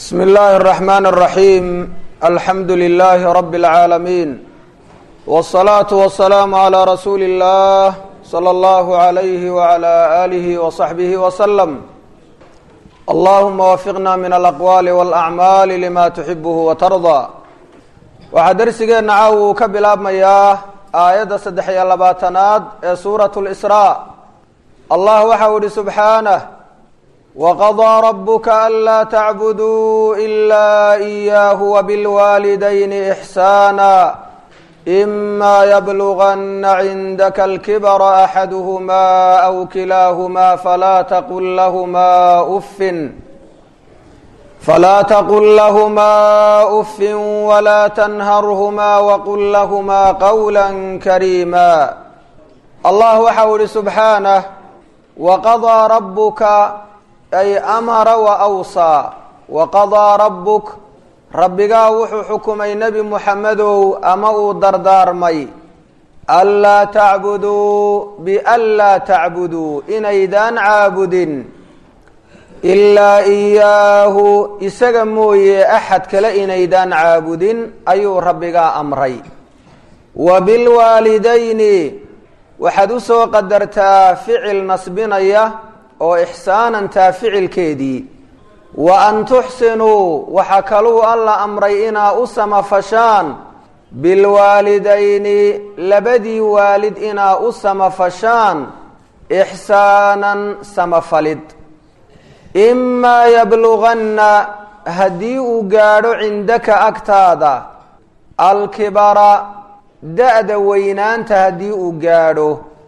بسم الله الرحمن الرحيم الحمد لله رب العالمين والصلاة والسلام على رسول الله صلى الله عليه وعلى آله وصحبه وسلم اللهم وفقنا من الأقوال والأعمال لما تحبه وترضى waxaa dersigeena caaw uu ka bilaabmayaa aayadda saddex iyo labaatanaad ee suuratu lisraa allah waxau ihi subxaanah waqadaa rabuka anlaa tacbuduu ilaa iyaahu wabilwaalidayni ixsaana ima yabluganna cindaka alkibara axaduhumaa aw kilaahumaa falaa taqul lahumaa uffin فلا تقل لهما أف ولا تنهرهما وقل لهما قولا كريما الله وxau ihi سبحaaنه وqضىa ربka أy أmر وأwصى وqضىa ربك rabbigaa wuxuu xukumay nebi mحamedow ama uu dardaarmay أnlaa tacbuduu بأnlaa tacbuduu inaydaan caabudin ilaa iyaahu isaga mooye axad kale inaydaan caabudin ayuu rabbigaa amray wa bilwaalidayni waxaad u soo qadartaa ficil nasbinaya oo ixsaanantaa ficilkeedii wa an tuxsinuu waxaa kaluu alla amray inaa u samafashaan bilwaalidayni labadii waalid inaa u samafashaan ixsaanan samafalid imaa yabluganna haddii uu gaadho cindaka agtaada alkibara da-da weynaanta haddii uu gaadho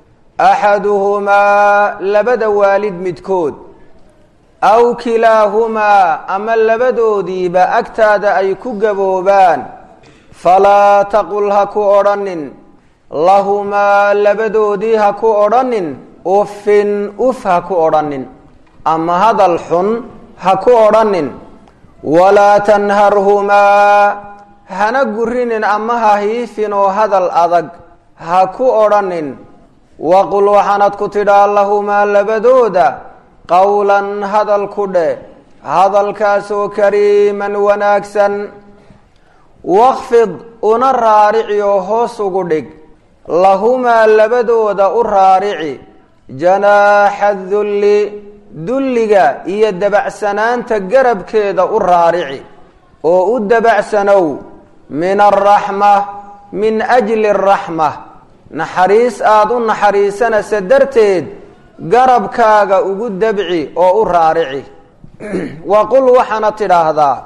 axaduhumaa labada waalid midkood aw kilaahumaa ama labadoodiiba agtaada ay ku gaboobaan falaa taqul ha ku odhanin lahumaa labadoodii ha ku odhanin uffin uf ha ku odhanin ama hadal xun ha ku odhanin walaa tanharhumaa hana gurinin ama ha hiifinoo hadal adag ha ku odhanin waqul waxaanad ku tidhaa lahumaa labadooda qowlan hadal ku dheh hadalkaasoo kariiman wanaagsan wakfid una raarici oo hoos ugu dhig lahumaa labadooda u raarici janaaxa dulli dulliga iyo dabacsanaanta garabkeeda u raarici oo u dabacsanow min alraxma min ajli araxma naxariis aada u naxariisanaysa darteed garabkaaga ugu dabci oo u raarici wa qul waxaana tidhaahdaa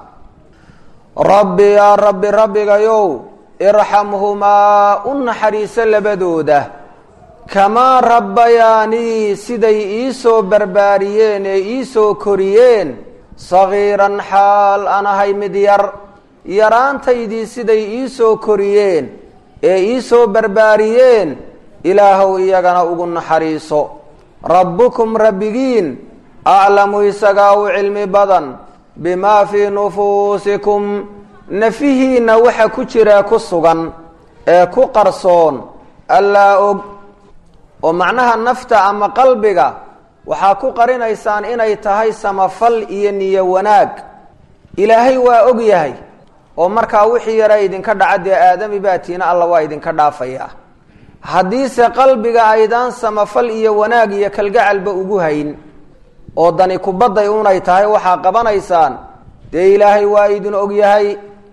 rabbi yaa rabbi rabbigayow irxamhumaa u naxariiso labadooda kamaa rabbayaanii siday iisoo barbaariyeen ee iisoo koriyeen sagiiran xaal aan ahay mid yar yaraantaydii siday iisoo koriyeen ee iisoo barbaariyeen ilaahow iyagana ugu naxariiso rabbukum rabbigiin aclamu isagaa u cilmi badan bimaa fii nufuusikum nafihiinna waxa ku jira ku sugan ee ku qarsoon allaa og oo macnaha nafta ama qalbiga waxaa ku qarinaysaan inay tahay samafal iyo niyo wanaag ilaahay waa og yahay oo markaa wixii yara idinka dhaca dee aadami baatiina alla waa idinka dhaafayaa haddiise qalbiga aydaan samafal iyo wanaag iyo kalgacalba ugu hayn oo dani kubadday unay tahay waxaa qabanaysaan dee ilaahay waa idin og yahay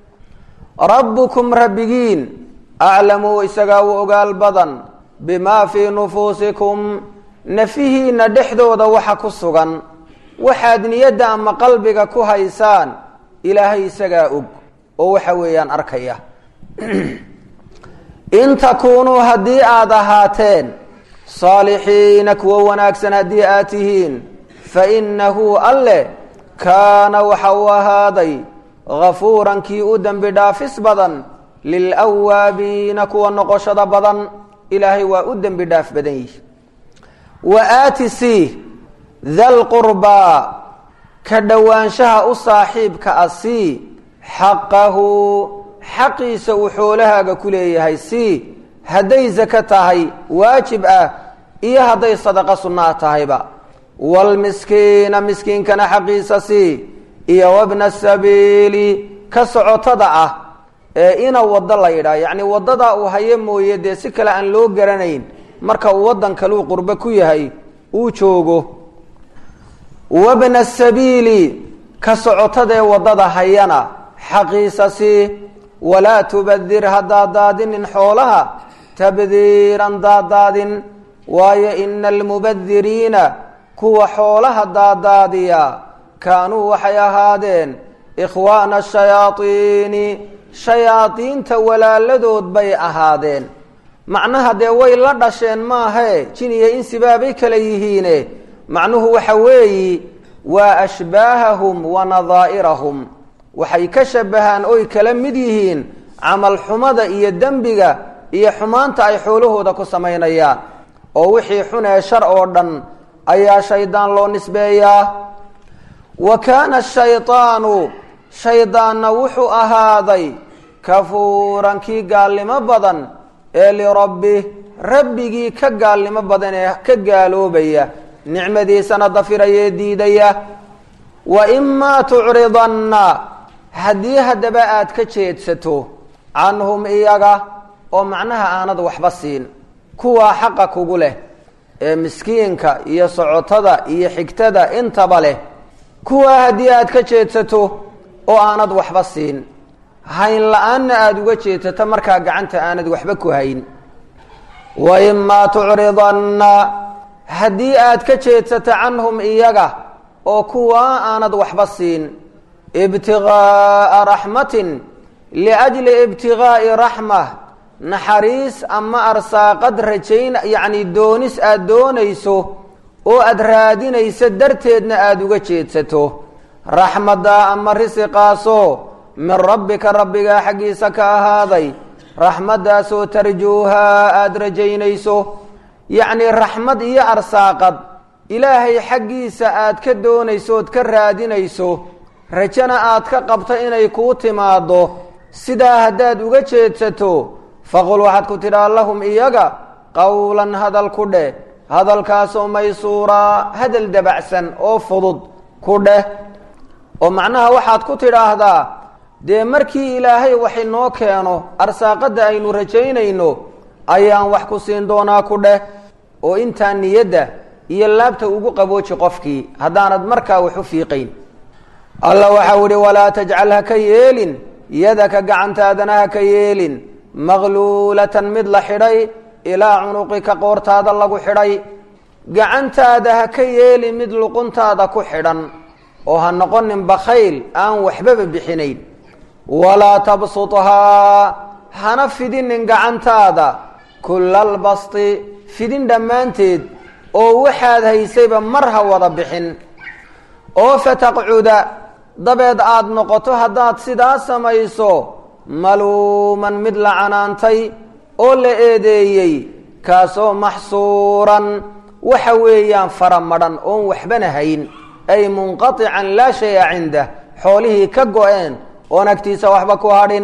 rabbukum rabbigiin aclamu isagaa u ogaal badan bimaa fii nufuusikum nafihiinna dhexdooda waxa ku sugan waxaad niyadda ama qalbiga ku haysaan ilaahay isagaa og oo waxa weeyaan arkaya in takuunuu haddii aada ahaateen saalixiina kuwo wanaagsan haddii aad tihiin fa innahu alle kaana waxa uu ahaaday gafuuran kii u dembi dhaafis badan lilwaabiina kuwa noqoshada badan ilaahay waa u dembi dhaaf badan yihi wa aati sii dalqurbaa ka dhowaanshaha u saaxiibka a sii xaqahu xaqiisa uu xoolahaaga ku leeyahay sii hadday sako tahay waajib ah iyo hadday sadaqa sunnaa tahayba waalmiskiina miskiinkana xaqiisa sii iyo wabna sabiili ka socotada ah ee ina waddo la yidhaah yacni waddadaa uu hayo mooye dee si kale aan loo garanayn marka uu waddan kaluu qurbo ku yahay uu joogo wabna sabiili ka socotadee waddada hayana xaqiisa sii walaa tubadir ha daadaadinin xoolaha tabdiiran daadaadin waayo ina almubadiriina kuwa xoolaha daadaadiya kaanuu waxay ahaadeen ikhwaana ashayaadiini shayaadiinta walaaladood bay ahaadeen macnaha dee way la dhasheen maahae jin iyo insibaabay kala yihiine macnuhu waxa weeyi waa ashbaahahum wa nadaa'irahum waxay ka shabahaan oy kala mid yihiin camal xumada iyo dembiga iyo xumaanta ay xoolahooda ku samaynayaan oo wixii xunee shar oo dhan ayaa shaydaan loo nisbeeyaa wa kaana shaydaanu shaydaanna wuxuu ahaaday kafuuran kii gaalnimo badan ee lirabbi rabbigii ka gaalnimo badan ee ka gaaloobaya nicmadiisana dafirayee diidaya wa imaa tucridanna haddii haddaba aad ka jeedsato canhum iyaga oo macnaha aanad waxba siin kuwaa xaqa kugu leh ee miskiinka iyo socotada iyo xigtada intaba leh kuwaa haddii aad ka jeedsato oo aanad waxba siin hayn la-aanna aada uga jeedsato markaa gacanta aanad waxba ku hayn wa imaa tucridanna haddii aad ka jeedsato canhum iyaga oo kuwaa aanad waxba siin ibtigaaa raxmatin liajli ibtigaa'i raxma naxariis ama arsaaqad rajayn yacni doonis aada doonayso oo aada raadinayso darteedna aada uga jeedsato raxmadda ama risiqaasoo min rabbika rabbigaa xaggiisa ka ahaaday raxmaddaasoo tarjuuhaa aada rajaynayso yacni raxmad iyo arsaaqad ilaahay xaggiisa aad ka doonayso ood ka raadinayso rajana aad ka qabto inay kuu timaaddo sidaa haddaad uga jeedsato faqul waxaad ku tidhaa lahum iyaga qowlan hadal ku dheh hadalkaasoo maysuuraa hadal dabacsan oo fudud ku dheh oo macnaha waxaad ku tidhaahdaa dee markii ilaahay wax inoo keeno arsaaqadda aynu rajaynayno ayaan wax ku siin doonaa ku dheh oo intaa niyadda iyo laabta ugu qabooji qofkii haddaanad markaa wax u fiiqayn alla waxau ihi walaa tajcal ha ka yeelin yadaka gacantaadana ha ka yeelin maqluulatan mid la xidhay ilaa cunuqika qoortaada lagu xidhay gacantaada ha ka yeelin mid luquntaada ku xidhan oo ha noqonin bakhayl aan waxbaba bixinayn walaa tabsuthaa hana fidinin gacantaada kullal basti fidin dhammaanteed oo waxaad haysayba mar ha wada bixin oo fataqcuda dabeed aada noqoto haddaad sidaa samayso maluuman mid la canaantay oo la eedeeyey kaasoo maxsuuran waxa weeyaan fara madhan oon waxbana hayn ay munqatican laa shaya cindah xoolihii ka go-een oon agtiisa waxba ku hadhin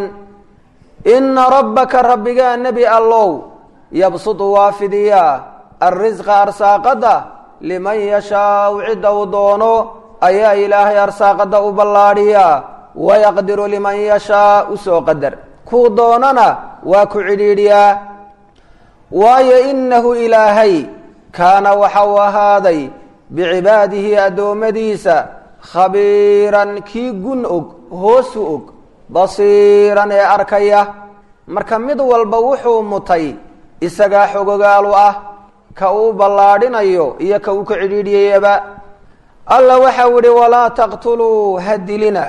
inna rabbaka rabbigaa nebi allow yabsutu waa fidiyaa alrisqa arsaaqadda liman yashaau cidda uu doono ayaa ilaahay arsaaqadda u ballaadhiyaa wayaqdiru liman yashaa usoo qadar kuu doonana waa ku cidhiidhiyaa waayo innahu ilaahay kaana waxa uu ahaaday bicibaadihi addoommadiisa khabiiran kii gun og hoosu og basiiran ee arkaya marka mid walba wuxuu mutay isagaa xogogaalu ah ka uu ballaadhinayo iyo ka uu ka cidhiidhiyayaba alla waxau ihi walaa taqtuluu ha dilina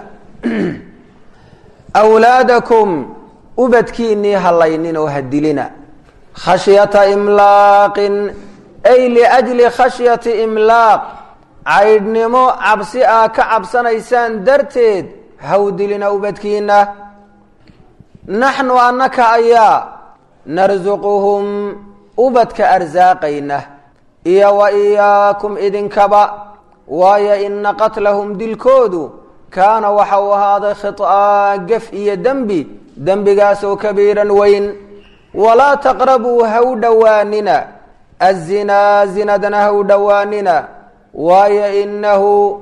awlaadakum ubadkiinnii hallaynin oo ha dilina khashyata imlaaqin ay liajli khashyati imlaaq caydhnimo cabsi aa ka cabsanaysaan darteed haw dilina ubadkiinna naxnu annaka ayaa narsuquhum ubadka arsaaqayna iyo wa iyaakum idinkaba waayo ina qatlahum dilkoodu kaana waxa uu ahaaday khiطaa gef iyo dembi dembigaasoo kabiiran weyn walaa taqrabuu ha u dhowaanina azinaa zinadana ha u dhowaanina waayo inahu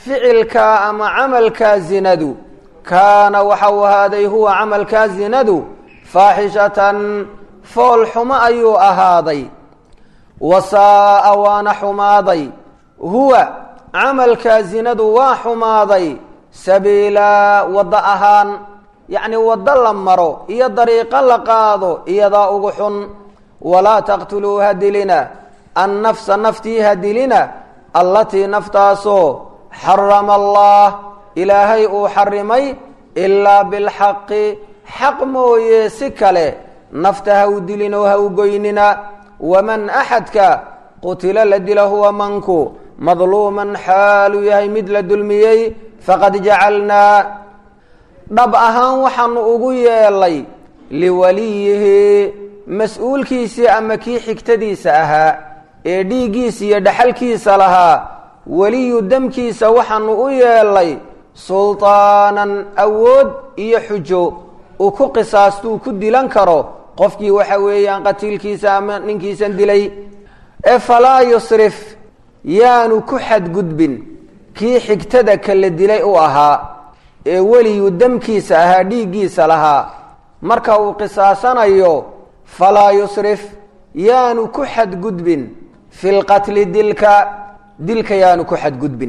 ficilkaa ama camalkaa zinadu kaana waxau ahaaday huwa camalkaa zinadu faaxishatan fool xumo ayuu ahaaday wasaa'a waana xumaaday huwa camalkaa zinadu waa xumaaday sabiilaa waddo ahaan yacni waddo la maro iyo dariiqo la qaado iyadaa ugu xun walaa taqtuluu ha dilina annafsa naftii ha dilina allatii naftaasoo xarama allah ilaahay uu xarimay ilaa bilxaqi xaq mooye si kale nafta ha u dilin oo ha u goynina waman axadka qutila la dila huwa manku madluuman xaaluu yahay mid la dulmiyey faqad jacalnaa dhab ahaan waxaanu ugu yeelay liwaliyihi mas-uulkiisii ama kii xigtadiisa ahaa ee dhiiggiisa iyo dhaxalkiisa lahaa weliyu demkiisa waxaanu u yeelay sultaanan awood iyo xujo uu ku qisaastuu ku dilan karo qofkii waxa weeyaan qatiilkiisa ama ninkiisan dilay ee falaa yusrif yaanu ku xadgudbin kii xigtada kala dilay u ahaa ee weliyu demkiisa ahaa dhiiggiisa lahaa marka uu qisaasanayo falaa yusrif yaanu ku xadgudbin fi lqatli dilka dilka yaanu ku xadgudbin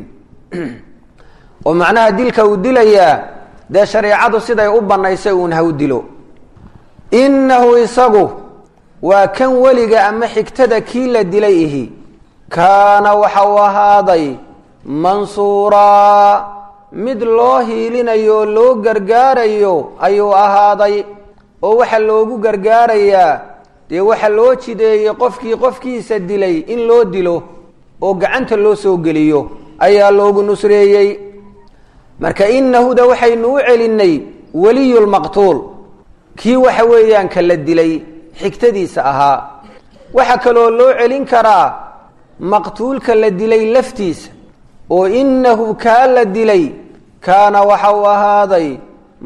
oo macnaha dilka uu dilayaa dee shareecadu siday u bannaysay uun ha u dilo innahu isagu waa kan weliga ama xigtada kii la dilay ihi kaana waxa uu ahaaday mansuuraa mid loo hiilinayo oo loo gargaarayo ayuu ahaaday oo waxa loogu gargaarayaa dee waxa loo jideeyey qofkii qofkiisa dilay in loo dilo oo gacanta loo soo geliyo ayaa loogu nusreeyey marka inahuda waxaynu u celinay weliyulmaqtuul kii waxa weeyaan ka la dilay xigtadiisa ahaa waxaa kaloo loo celin karaa maqtuulka la dilay laftiisa oo inahu kaa la dilay kaana waxa uu ahaaday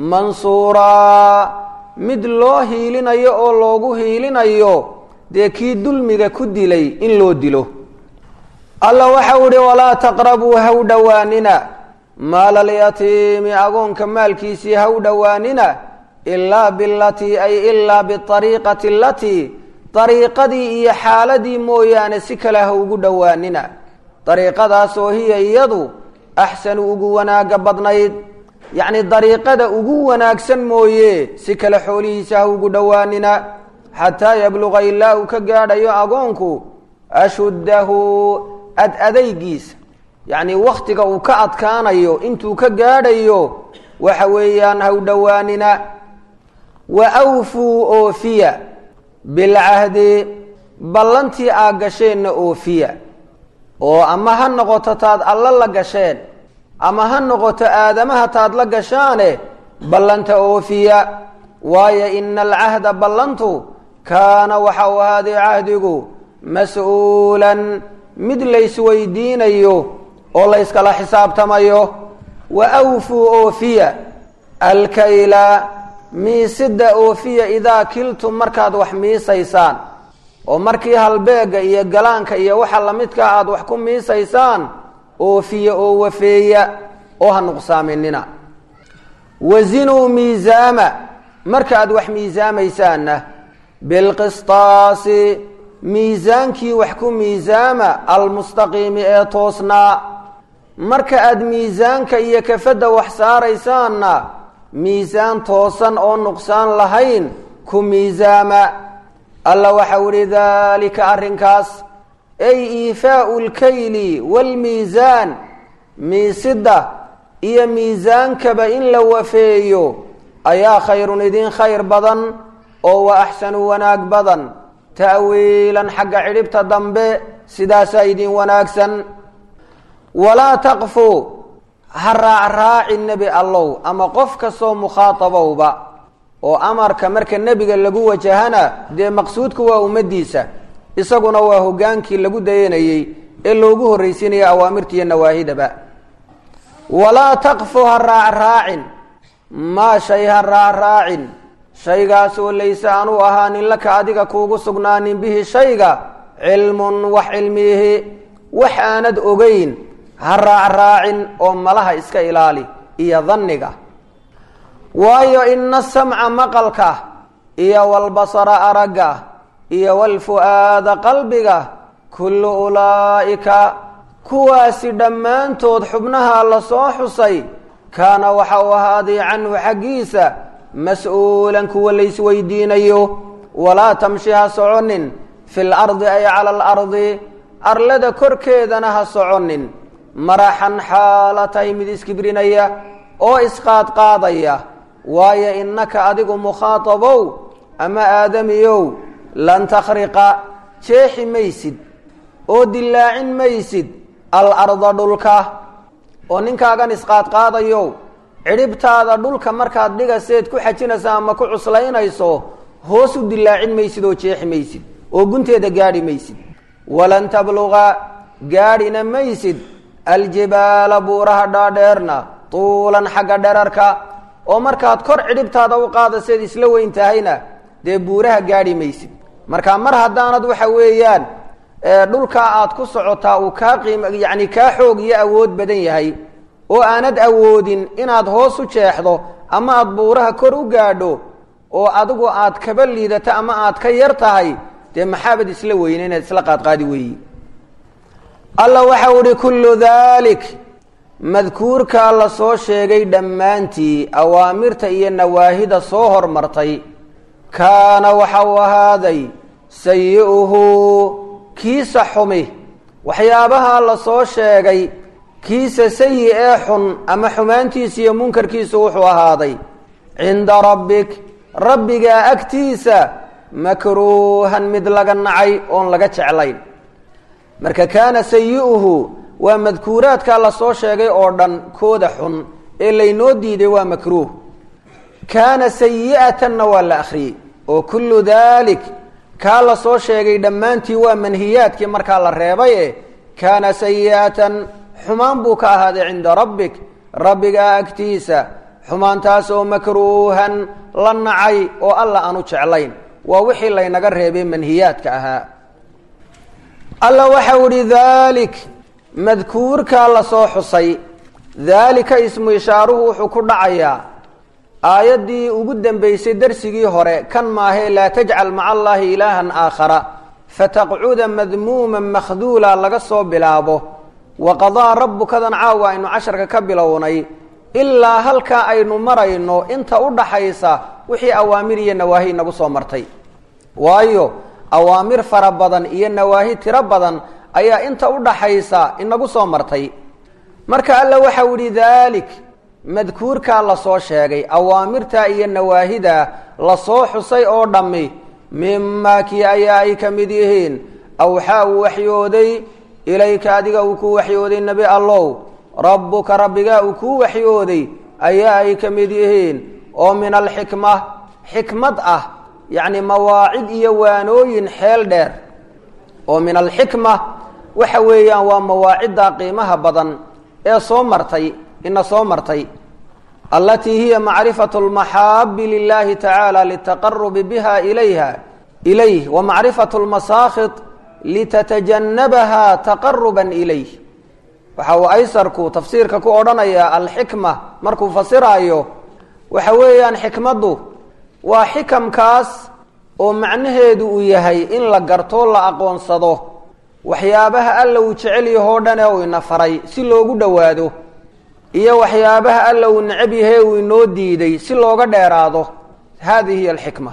mansuuraa mid loo hiilinayo oo loogu hiilinayo dee kii dulmiga ku dilay in loo dilo alla waxau ihi walaa taqrabuu haw dhowaanina maalalyatiimi agoonka maalkiisii haw dhowaanina ilaa bilatii ay ilaa biariiqati alatii dariiqadii iyo xaaladii mooyaane si kale ha ugu dhowaanina dariiqadaasoo hiya iyadu axsanu ugu wanaaga badnayd yacni dariiqada ugu wanaagsan mooye si kale xoolihiisa ha ugu dhowaanina xataa yabluqa ilaa uu ka gaadhayo agoonku ashuddahu ad adaygiisa yacni wakhtiga uu ka adkaanayo intuu ka gaadhayo waxa weeyaan haw dhowaanina wa awfuu oofiya bilcahdi ballantii aa gasheenna oofiya oo ama ha noqoto taad alla la gasheen ama ha noqoto aadamaha taad la gashaane ballanta oofiya waayo ina alcahda ballantu kaana waxa uu ahaaday cahdigu mas-uulan mid laysweydiinayo oo layskala xisaabtamayo wa awfuu oofiya alkayla miisida oofiya idaa kiltum markaad wax miisaysaan oo markii halbeega iyo galaanka iyo waxa lamidkaa aada wax ku miisaysaan oofiya oo wafeeya oo ha nuqsaaminina wazinuu miisaama markaaad wax miisaamaysaanna bilqistaasi miisaankii wax ku miisaama almustaqiimi ee toosnaa marka aad miisaanka iyo kafadda wax saaraysaanna miisaan toosan oo nuqsaan lahayn ku miisaama alla waxau ihi daalika arrinkaas ay iifaau lkayli waalmiisaan miisidda iyo miisaankaba in la wafeeyo ayaa khayrun idin khayr badan oo wa axsanu wanaag badan ta'wiilan xagga cidhibta dambe sidaasaa idin wanaagsan walaa taqfu ha raacraaci nebi allow ama qof kastoo mukhaatabowba oo amarka marka nebiga lagu wajahana dee maqsuudku waa ummaddiisa isaguna waa hoggaankii lagu dayanayey ee loogu horraysiinaya awaamirtiiyo nawaahidaba walaa taqfu ha raacraacin maa shay ha raacraacin shaygaasoo layse aanu ahaanin laka adiga kuugu sugnaanin bihi shayga cilmun wax cilmiihi wax aanad ogeyn ha raacraacin oo malaha iska ilaali iyo danniga waayo ina samca maqalka iyo walbasara aragga iyo walfu'aada qalbiga kullu ulaa'ika kuwaasi dhammaantood xubnaha la soo xusay kaana waxa uu ahaaday canhu xaggiisa mas-uulan kuwa laysweydiinayo walaa tamshi ha soconin fi lardi ay cala alardi arlada korkeedana ha soconin maraxan xaala tahay mid iskibrinaya oo isqaadqaadaya waayo innaka adigu mukhaatabow ama aadamiyow lan takhriqa jeexi maysid oo dillaacin maysid alarda dhulka oo ninkaagan isqaadqaadayow cidhibtaada dhulka markaad dhigaseed ku xajinaysa ama ku cuslaynayso hoos u dillaacin maysid oo jeexi maysid oo gunteeda gaadhi maysid walan tabluqa gaadhina maysid aljibaala buuraha dhaadheerna tuulan xagga dherarka oo markaad kor cidhibtaada u qaadaseed isla weyn tahayna dee buuraha gaadhi maysid marka mar haddaanad waxa weeyaan dhulkaa aad ku socotaa uu kaa qiim yacni kaa xoog iyo awood badan yahay oo aanad awoodin inaad hoos u jeexdo ama aad buuraha kor u gaadho oo adigu aad kaba liidato ama aad ka yar tahay dee maxaabad isla weyne inaad isla qaadqaadi weeyi alla waxau ihi kullu daalik madkuurkaa la soo sheegay dhammaantii awaamirta iyo nawaahida soo hormartay kaana waxa uu ahaaday sayi-uhu kiisa xumi waxyaabaha la soo sheegay kiisa sayi ee xun ama xumaantiisa iyo munkarkiisu wuxuu ahaaday cinda rabbik rabbigaa agtiisa makruuhan mid laga nacay oon laga jeclayn marka kaana sayi-uhu waa madkuuraadkaa la soo sheegay oo dhan kooda xun ee laynoo diiday waa makruuh kaana sayi'atanna waa la akhriyey oo kullu daalik kaa la soo sheegay dhammaantii waa manhiyaadkii markaa la reebay e kaana sayi'atan xumaan buu ka ahaaday cinda rabbik rabbigaa agtiisa xumaantaas oo makruuhan la nacay oo alla aanu jeclayn waa wixii laynaga reebay manhiyaadka ahaa alla waxau idhi daalik madkuurkaa la soo xusay daalika ismu ishaaruhu wuxuu ku dhacayaa aayaddii ugu dambeysay darsigii hore kan maahee laa tajcal maca allaahi ilaahan aakhara fataqcuda madmuuman makhduula laga soo bilaabo wa qadaa rabbukadan caawa aynu casharka ka bilownay ilaa halkaa aynu marayno inta u dhaxaysa wixii awaamir iyo nawaahi inagu soo martay waayo awaamir fara badan iyo nawaahi tiro badan ayaa inta u dhaxaysa inagu soo martay marka alla waxau idhi daalik madkuurkaa lasoo sheegay awaamirta iyo nawaahida lasoo xusay oo dhammi mimaa kii ayaa ay ka mid yihiin awxaa uu waxyooday ilayka adiga uu ku waxyooday nebi allow rabbuka rabbigaa uu kuu waxyooday ayaa ay ka mid yihiin oo min alxikma xikmad ah yacni mawaacid iyo waanooyin xeel dheer oo min alxikma waxa weeyaan waa mawaacidda qiimaha badan ee soo martay ina soo martay alatii hiya macrifatu lmaxaabi lilahi tacaala litaqarubi biha ilayha ilayh wa macrifatu lmasaakhid litatajanabaha taqaruban ilayh waxa uu aysarku tafsiirka ku odhanayaa alxikma markuu fasiraayo waxa weeyaan xikmaddu waa xikamkaas oo macnaheedu uu yahay in la gartoo la aqoonsado waxyaabaha alla uu jecel yahoo dhan ee uu ina faray si loogu dhowaado iyo waxyaabaha alla uu necab yahe uu inoo diiday si looga dheeraado haadihi hiy alxikma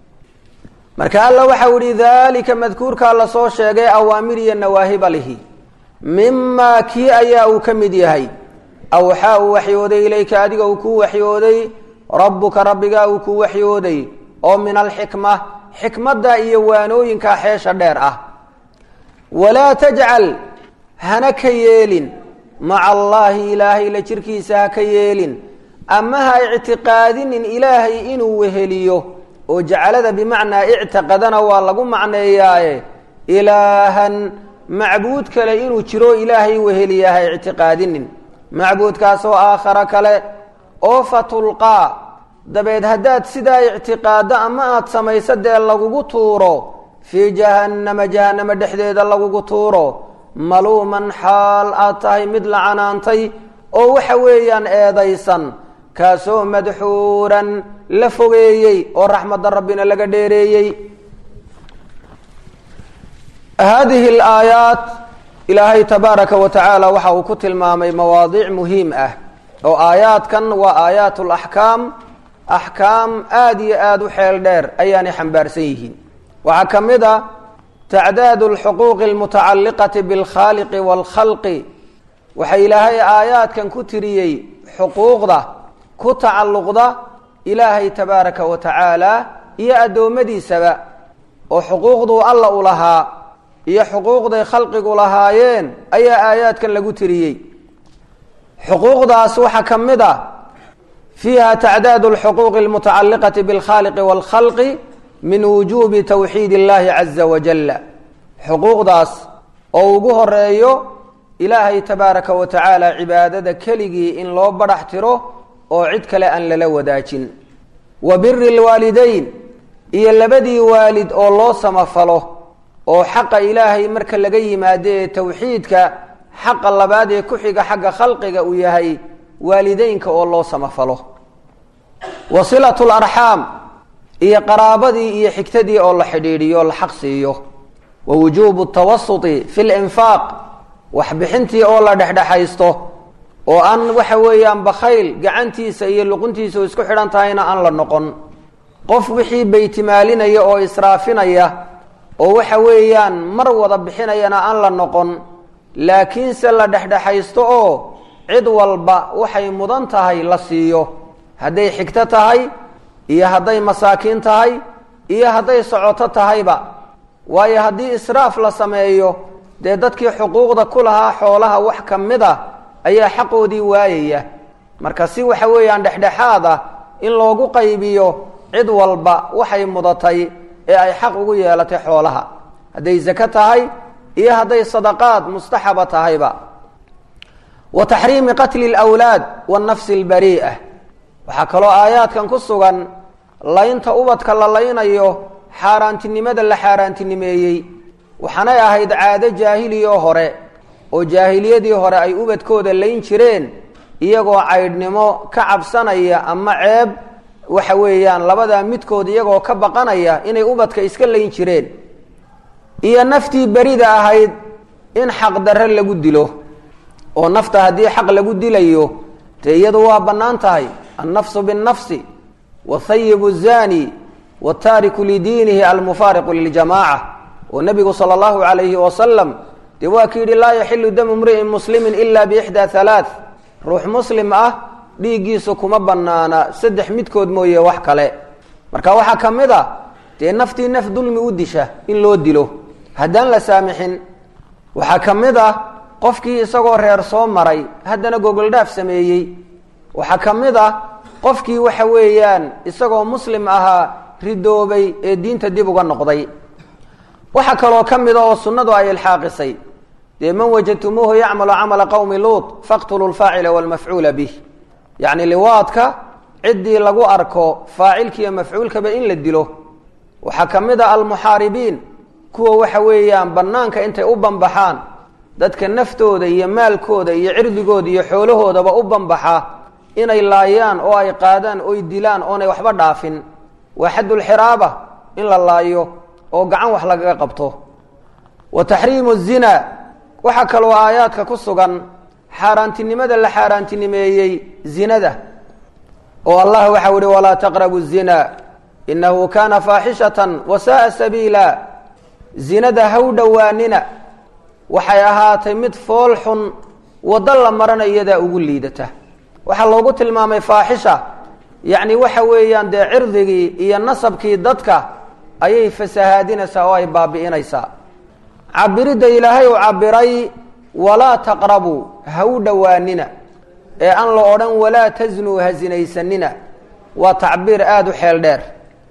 marka alla waxau ihi daalika madkuurkaa lasoo sheegay awaamir iyo nawaahiba lihi mimaa kii ayaa uu ka mid yahay awxaa uu waxyooday ilayka adiga uu kuu waxyooday rabbuka rabbigaa uu kuu waxyooday oo min alxikma xikmadda iyo waanooyinkaa xeesha dheer ah walaa tajcal hana ka yeelin maca allaahi ilaahay la jirkiisa ha ka yeelin ama ha ictiqaadinin ilaahay inuu weheliyo oo jacalada bimacnaa ictiqadana waa lagu macneeyaaye ilaahan macbuud kale inuu jiro ilaahay weheliya ha ictiqaadinin macbuudkaasoo aakhara kale oo fatulqaa dabeed haddaad sidaa ictiqaaddo ama aada samayso dee lagugu tuuro fii jahannama jahannama dhexdeeda lagugu tuuro maluuman xaal aad tahay mid la canaantay oo waxa weeyaan eedaysan kaasoo madxuuran la fogeeyey oo raxmadda rabbina laga dheereeyey haadihi alaayaat ilaahay tabaaraka wa tacaala waxa uu ku tilmaamay mawaadiic muhiim ah oo aayaadkan waa aayaat laxkaam axkaam aada iyo aada u xeel dheer ayaanay xambaarsan yihiin waxaa ka mid a tacdaadu alxuquuqi almutacalliqati bilkhaaliqi waalkhalqi waxa ilaahay aayaadkan ku tiriyey xuquuqda ku tacalluqda ilaahay tabaaraka wa tacaala iyo addoommadiisaba oo xuquuqduu alla u lahaa iyo xuquuqday khalqigu lahaayeen ayaa aayaadkan lagu tiriyey xuquuqdaas waxaa ka mid a fiiha tacdaadu alxuquuqi almutacalliqati bilkhaaliqi waalkhalqi min wujuubi towxiid illahi caza wajalla xuquuqdaas oo ugu horeeyo ilaahay tabaaraka wa tacaala cibaadada keligii in loo badhax tiro oo cid kale aan lala wadaajin wa biri lwaalideyn iyo labadii waalid oo loo samafalo oo xaqa ilaahay marka laga yimaado ee towxiidka xaqa labaad ee ku xiga xagga khalqiga uu yahay waalideynka oo loo samafalo wa silatu larxaam iyo qaraabadii iyo xigtadii oo la xidhiidhiyo la xaq siiyo wa wujuubu tawasuti fi linfaaq waxbixintii oo la dhexdhexaysto oo aan waxa weeyaan bakhayl gacantiisa iyo luquntiisa oo isku xidhan tahayna aan la noqon qof wixii baytimaalinaya oo israafinaya oo waxa weeyaan mar wada bixinayana aan la noqon laakiinse la dhexdhexaysto oo cid walba waxay mudan tahay la siiyo hadday xigto tahay iyo hadday masaakiin tahay iyo hadday socoto tahayba waayo haddii israaf la sameeyo dee dadkii xuquuqda ku lahaa xoolaha wax ka mid a ayaa xaqoodii waayaya marka si waxa weeyaan dhexdhexaad ah in loogu qaybiyo cid walba waxay mudatay ee ay xaq ugu yeelatay xoolaha hadday zako tahay iyo hadday sadaqaad mustaxaba tahayba wa taxriimi qatli alwlaad wannafsi albarii'a waxaa kaloo aayaadkan ku sugan laynta ubadka la laynayo xaaraantinimada la xaaraantinimeeyey waxaanay ahayd caado jaahiliyoo hore oo jaahiliyadii hore ay ubadkooda layn jireen iyagoo caydhnimo ka cabsanaya ama ceeb waxa weeyaan labadaa midkood iyagoo ka baqanaya inay ubadka iska layn jireen iyo naftii berida ahayd in xaqdarre lagu dilo oo nafta haddii xaq lagu dilayo dee iyadu waa bannaan tahay annafsu binnafsi wathayibu zani wataariku lidiinihi almufaariqu liljamaaca oo nebigu sala allahu calayhi wasalam dee waa ki yidhi laa yaxilu damu mri'in muslimin ila biixdaa halaath ruux muslim ah dhiiggiisu kuma bannaana saddex midkood mooye wax kale marka waxaa ka mid a dee naftii naf dulmi u disha in loo dilo haddaan la saamixin waxaa ka mid ah qofkii isagoo reer soo maray haddana gogoldhaaf sameeyey waxaa ka mid ah qofkii waxa weeyaan isagoo muslim ahaa ridoobay ee diinta dib uga noqday waxaa kaloo ka mida oo sunnadu ay ilxaaqisay dee man wajadtumuuhu yacmalu camala qowmi luut faqtuluu lfaacila walmafcuula bih yacni liwaadka ciddii lagu arko faacilkiiyo mafcuulkaba in la dilo waxaa ka mid a almuxaaribiin kuwa waxa weeyaan bannaanka intay u banbaxaan dadka naftooda iyo maalkooda iyo cirdigooda iyo xoolahoodaba u banbaxa inay laayaan oo ay qaadaan oy dilaan oonay waxba dhaafin waa xaddulxiraaba in la laayo oo gacan wax lagaga qabto wa taxriimu zina waxaa kaloo aayaadka ku sugan xaaraantinimada la xaaraantinimeeyey zinada oo allah waxau ihi walaa taqrabu zina inahu kaana faaxishatan wa saaa sabiila zinada haw dhowaanina waxay ahaatay mid fool xun waddo la marana iyadaa ugu liidata waxaa loogu tilmaamay faaxisha yacni waxa weeyaan dee cirdigii iyo nasabkii dadka ayay fasahaadinaysaa oo ay baabi'inaysaa cabiridda ilaahay uu cabiray walaa taqrabuu ha u dhowaanina ee aan la odhan walaa tasnuu ha sinaysanina waa tacbiir aada u xeel dheer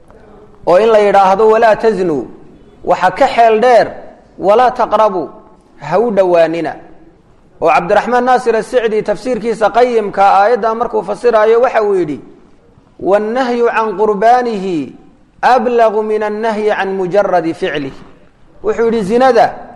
oo in la yidhaahdo walaa tasnuu waxa ka xeel dheer walaa taqrabuu ha u dhowaanina oo cabdiraxmaan naasir asicdi tafsiirkiisa qayimka aayaddaa markuu fasiraayo waxa uu yidhi wannahyu can qurbaanihi ablagu min annahyi can mujaradi ficlih wuxuu yidhi zinada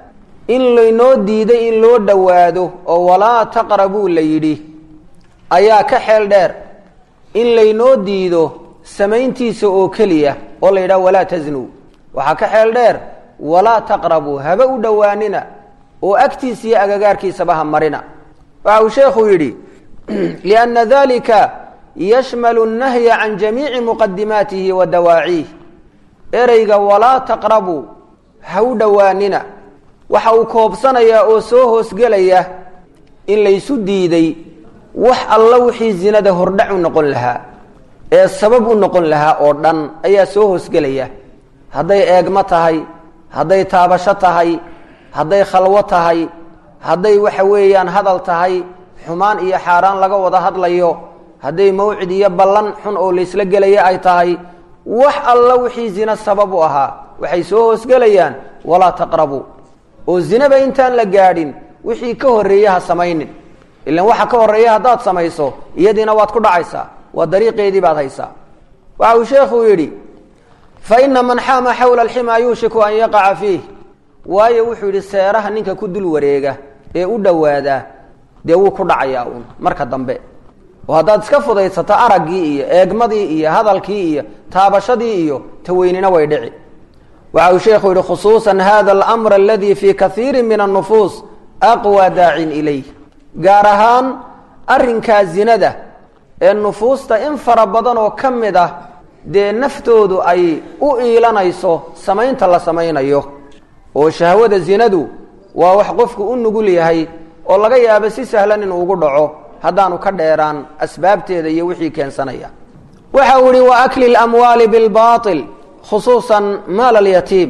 in laynoo diiday in loo dhowaado oo walaa taqrabuu la yidhi ayaa ka xeel dheer in laynoo diido samayntiisa oo keliya oo la yidhaha walaa tasnuu waxaa ka xeel dheer walaa taqrabuu haba u dhowaanina oo agtiisa iyo agagaarkiisaba ha marina waxa uu sheekhu yidhi lianna dalika yashmalu nnahya can jamiici muqadimaatihi wa dawaaciih ereyga walaa taqrabuu ha u dhowaanina waxa uu koobsanayaa oo soo hoosgelaya in laysu diiday wax alla wixii zinada hordhac u noqon lahaa ee sabab u noqon lahaa oo dhan ayaa soo hoosgelaya hadday eegmo tahay hadday taabasho tahay hadday khalwo tahay hadday waxa weeyaan hadal tahay xumaan iyo xaaraan laga wada hadlayo hadday mawcid iyo ballan xun oo laysla gelaya ay tahay wax alla wixii zina sabab u ahaa waxay soo hoosgelayaan walaa taqrabuu oo zinaba intaan la gaadhin wixii ka horreeye ha samaynin ilan waxa ka horreeya haddaad samayso iyadiina waad ku dhacaysaa waa dariiqeedii baad haysaa waxa uu sheekhu yidhi fa ina man xaama xawla alximaa yuushiku an yaqaca fiih waayo wuxuu yidhi seeraha ninka ku dul wareega ee u dhowaadaa dee wuu ku dhacayaa uun marka dambe oo haddaad iska fudaysato araggii iyo eegmadii iyo hadalkii iyo taabashadii iyo taweynina way dhici waxa uu sheekhu yidhi khusuusan hada alamr aladi fii kaiiri min annufuus aqwa daacin ilayh gaar ahaan arrinkaa zinada ee nufuusta in fara badan oo ka mid ah dee naftoodu ay u iilanayso samaynta la samaynayo oo shahwada zinadu waa wax qofku u nugul yahay oo laga yaabo si sahlan inuu ugu dhaco haddaanu ka dheeraan asbaabteeda iyo wixii keensanaya waxa uu ihi wa akli lamwaali bilbail khusuusan maal alyatiim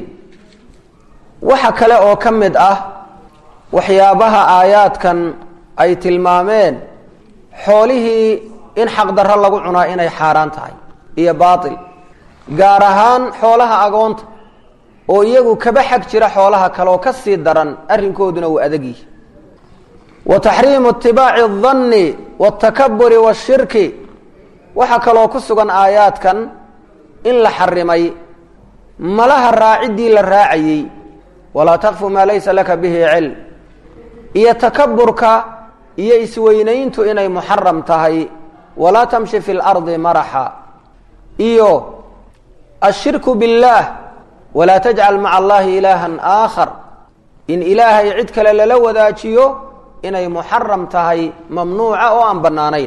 waxa kale oo ka mid ah waxyaabaha aayaadkan ay tilmaameen xoolihii in xaqdarro lagu cunaa inay xaaraan tahay iyo baatil gaar ahaan xoolaha agoonta oo iyagu kaba xag jira xoolaha kale oo ka sii daran arrinkooduna uu adag yihi wa taxriimu itibaaci aldanni waaltakaburi waashirki waxaa kaloo ku sugan aayaadkan in la xarimay malaha raaciddii la raacayey walaa takfu maa laysa laka bihi cilm iyo takaburka iyo isweynayntu inay muxaram tahay walaa tamshi fi lardi maraxa iyo ashirku biاllaah walaa tajcal maca allahi ilaahan aakhar in ilaahay cid kale lala wadaajiyo inay muxaram tahay mamnuuca oo aan bannaanayn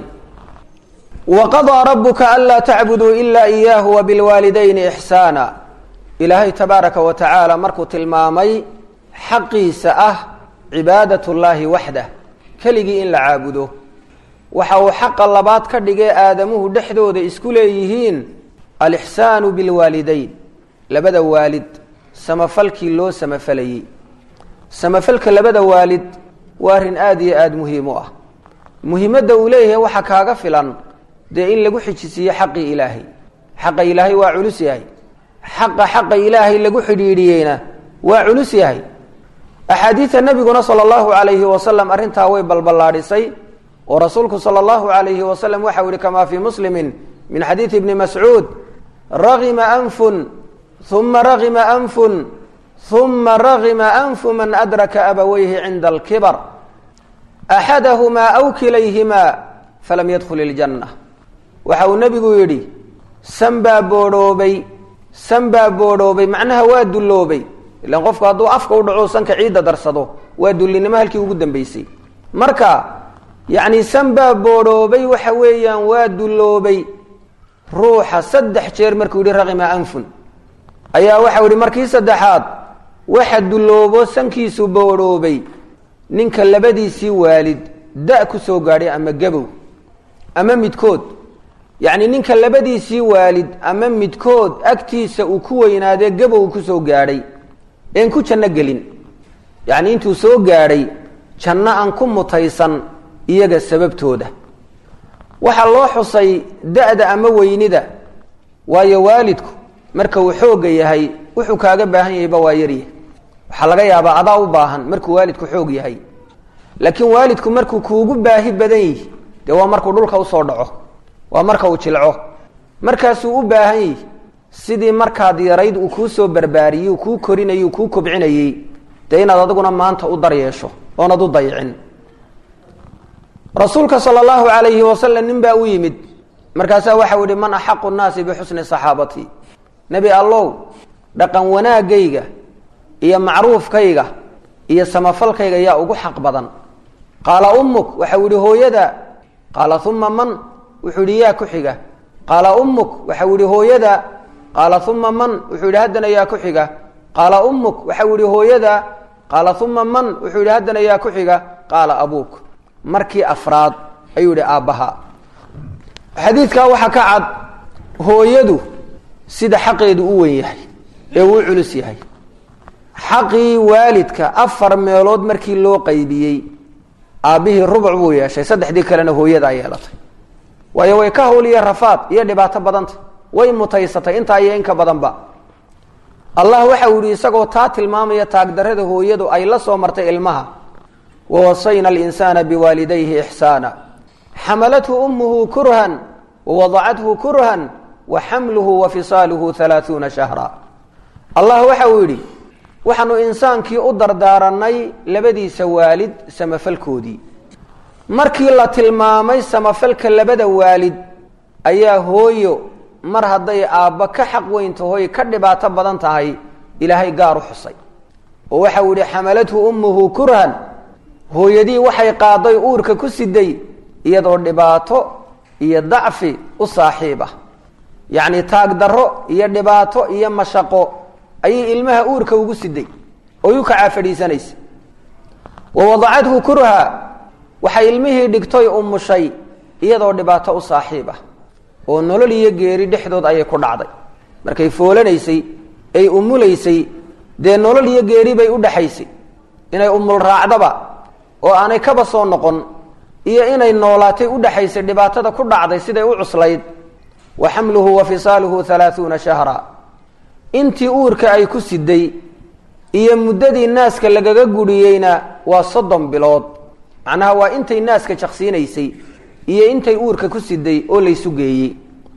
waqadaa rabuka anlaa tacbuduu ila iyaahu wabilwaalidayni ixsaana ilaahay tabaaraka wa tacaala markuu tilmaamay xaqiisa ah cibaadat llaahi waxdah keligii in la caabudo waxa uu xaqa labaad ka dhigay aadamuhu dhexdooda isku leeyihiin alixsaanu bilwaalidayn labada waalid samafalkii loo samafalayey samafalka labada waalid waa arrin aada iyo aada muhiim u ah muhiimadda uu leeyahay waxaa kaaga filan dee in lagu xijisiiyo xaqii ilaahay xaqa ilaahay waa culus yahay xaqa xaqa ilaahay lagu xidhiidhiyeyna waa culus yahay axaadiida nebiguna sala allahu calayhi wasalam arrintaa way balballaadhisay oo rasuulku sala allahu calayhi wasalam waxau yihi kamaa fii muslimin min xadiidi ibni mascuud ragima anfun uma ragima anfun uma ragima anfu man adraka abaweyhi cinda alkibar axadahumaa aw kilayhimaa falam yadkhul iljanna waxa uu nebigu yidhi san baa boodhoobay san baa boodhoobay macnaha waa dulloobay ilan qofku hadduu afka u dhaco sanka ciidda darsado waa dullinimo halkii ugu dambeysay marka yacni san baa boodhoobay waxa weeyaan waa dulloobay ruuxa saddex jeer markuu yihi raqima anfun ayaa waxau yihi markii saddexaad waxa dulloobo sankiisu boodhoobay ninka labadiisii waalid da ku soo gaadhay ama gabow ama midkood yacni ninka labadiisii waalid ama midkood agtiisa uu ku weynaadee gabow kusoo gaadhay een ku janno gelin yacni intuu soo gaadhay janno aan ku mutaysan iyaga sababtooda waxaa loo xusay da-da ama weynida waayo waalidku marka uu xoogga yahay wuxuu kaaga baahan yahayba waa yaryahay waxaa laga yaabaa adaa u baahan markuu waalidku xoog yahay laakiin waalidku markuu kuugu baahi badan yihi dee waa markuu dhulka usoo dhaco waa marka uu jilco markaasuu u baahan yihi sidii markaad yarayd uu kuu soo barbaariyey uu kuu korinayey uu kuu kobcinayey dee inaad adiguna maanta u daryeesho oonad u dayicin rasuulka sala allahu calayhi wasalam nin baa u yimid markaasaa waxau yihi man axaqu nnaasi bixusni saxaabati nebi allow dhaqan wanaagayga iyo macruufkayga iyo samafalkayga yaa ugu xaq badan qaala ummuk waxau yihi hooyada qaala uma man wuxuu yihi yaa ku xiga qaala ummuk waxau yihi hooyada qaala uma man wuxuu yihi haddana yaa ku xiga qaala ummuk waxau yihi hooyada qaala uma man wuxuu yihi haddana yaa ku xiga qaala abuuk markii afraad ayuu yihi aabbaha xadiidkaa waxaa ka cad hooyadu sida xaqeedu u wen yahay ee uu culus yahay xaqii waalidka afar meelood markii loo qaybiyey aabbihii rubuc buu yeeshay saddexdii kalena hooyadaa yeelatay waayo way ka hawliya rafaad iyo dhibaato badanta way mutaysatay intaa iyo inka badanba allah waxa uu yihi isagoo taa tilmaamaya taagdarada hooyadu ay la soo martay ilmaha wawasayna alinsaana biwaalidayhi ixsaana xamalathu ummuhu kurhan wawadacathu kurhan wa xamluhu wa fisaaluhu halaaثuuna shahra allah waxa uu yidhi waxaanu insaankii u dardaaranay labadiisa waalid samafalkoodii markii la tilmaamay samafalka labada waalid ayaa hooyo mar hadday aabba ka xaq weyn tahoy ka dhibaato badan tahay ilaahay gaar u xusay oo waxau yihi xamalathu ummuhu kurhan hooyadii waxay qaaday uurka ku siday iyadoo dhibaato iyo dacfi u saaxiib ah yacni taag darro iyo dhibaato iyo mashaqo ayay ilmaha uurka ugu siday oy u kacaa fadhiisanaysa wa wadacathu kurha waxay ilmihii dhigtoy umushay iyadoo dhibaato u saaxiib ah oo nolol iyo geeri dhexdood ayay ku dhacday markay foolanaysay ay umulaysay dee nolol iyo geeri bay u dhexaysay inay umul raacdaba oo aanay kaba soo noqon iyo inay noolaatay u dhexaysay dhibaatada ku dhacday siday u cuslayd wa xamluhu wa fisaaluhu halaaثuuna shahra intii uurka ay ku siday iyo muddadii naaska lagaga guriyeyna waa soddon bilood macnaha waa intay naaska jaqsiinaysay iyo intay uurka ku siday oo laysu geeyey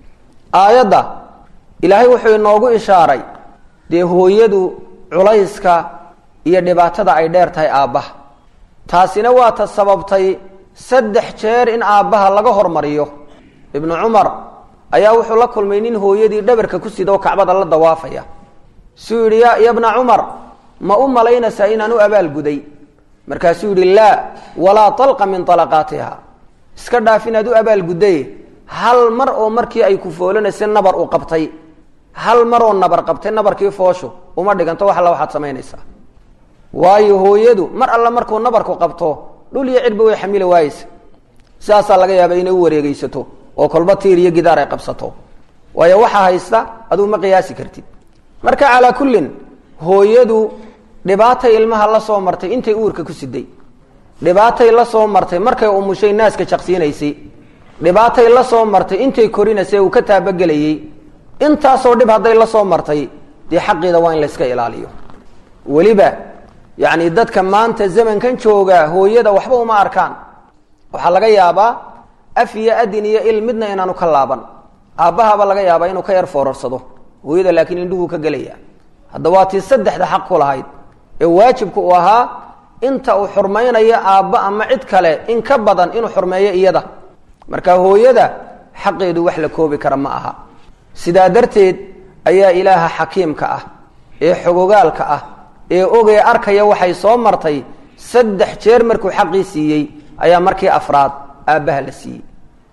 aayadda ilaahay wuxuu inoogu ishaaray dee hooyadu culayska iyo dhibaatada ay dheer tahay aabbaha taasina waa ta sababtay saddex jeer in aabbaha laga hormariyo ibnu cumar ayaa wuxuu la kulmay nin hooyadii dhabarka ku sida oo kacbada la dawaafaya suu yidhi ya yabna cumar ma u malaynaysaa inaan u abaalguday markaasuu yidhi laa walaa talqa min talaqaatiha iska dhaaf inaad u abaalgudday hal mar oo markii ay ku foolanaysay nabar u qabtay hal mar oo nabar qabtay nabarkii fooshu uma dhiganto wax alla waxaad samaynaysaa waayo hooyadu mar alla markuu nabarku qabto dhul iyo cidhba way xamili waayeysa sidaasaa laga yaaba inay u wareegeysato oo kolba tiir iyo gidaar ay qabsato waayo waxaa haysta aduu ma qiyaasi kartid marka calaa kullin hooyadu dhibaatay ilmaha la soo martay intay uurka ku siday dhibaatay la soo martay markay umushay naaska jaqsiinaysay dhibaatay la soo martay intay korinaysay uu ka taabagelayey intaasoo dhib hadday la soo martay dee xaqiida waa in layska ilaaliyo weliba yacni dadka maanta zamankan jooga hooyada waxba uma arkaan waxaa laga yaabaa af iyo adin iyo il midna inaanu ka laaban aabbahaaba laga yaabaa inuu ka yar foorarsado hooyada laakiin indhuhuu ka gelaya hadda waa tii saddexda xaq ku lahayd ee waajibka uu ahaa inta uu xurmaynayo aabba ama cid kale in ka badan inuu xurmeeyo iyada marka hooyada xaqeedu wax la koobi kara ma aha sidaa darteed ayaa ilaaha xakiimka ah ee xogogaalka ah ee ogee arkaya waxay soo martay saddex jeer markuu xaqii siiyey ayaa markii afraad aabbaha la siiyey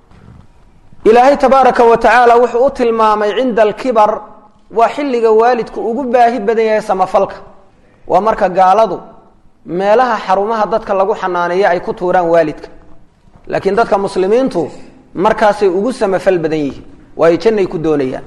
ilaahay tabaaraka wa tacaala wuxuu u tilmaamay cinda alkibar waa xilliga waalidku ugu baahi badan yahay samafalka waa marka gaaladu meelaha xarumaha dadka lagu xanaaneeyo ay ku tuuraan waalidka laakiin dadka muslimiintu markaasay ugu samafal badan yihiin waayo jannay ku doonayaan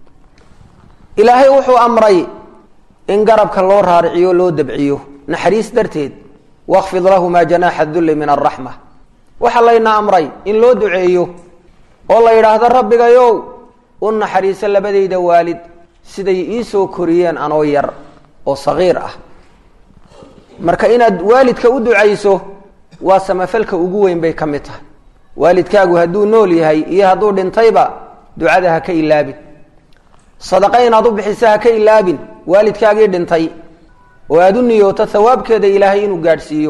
ilaahay wuxuu amray in garabka loo raariciyo loo dabciyo naxariis darteed wakfid lahumaa janaaxa dulli min araxma waxaa layna amray in loo duceeyo oo la yidhaahdo rabbigayow u naxariiso labadayda waalid siday iisoo koriyeen anoo yar oo sagiir ah marka inaad waalidka u ducayso waa samafalka ugu weyn bay ka mid tahay waalidkaagu hadduu nool yahay iyo hadduu dhintayba ducada ha ka ilaabin sadaqa inaad u bixiso ha ka ilaabin waalidkaagii dhintay oo aada u niyooto hawaabkeeda ilaahay inuu gaadhsiiyo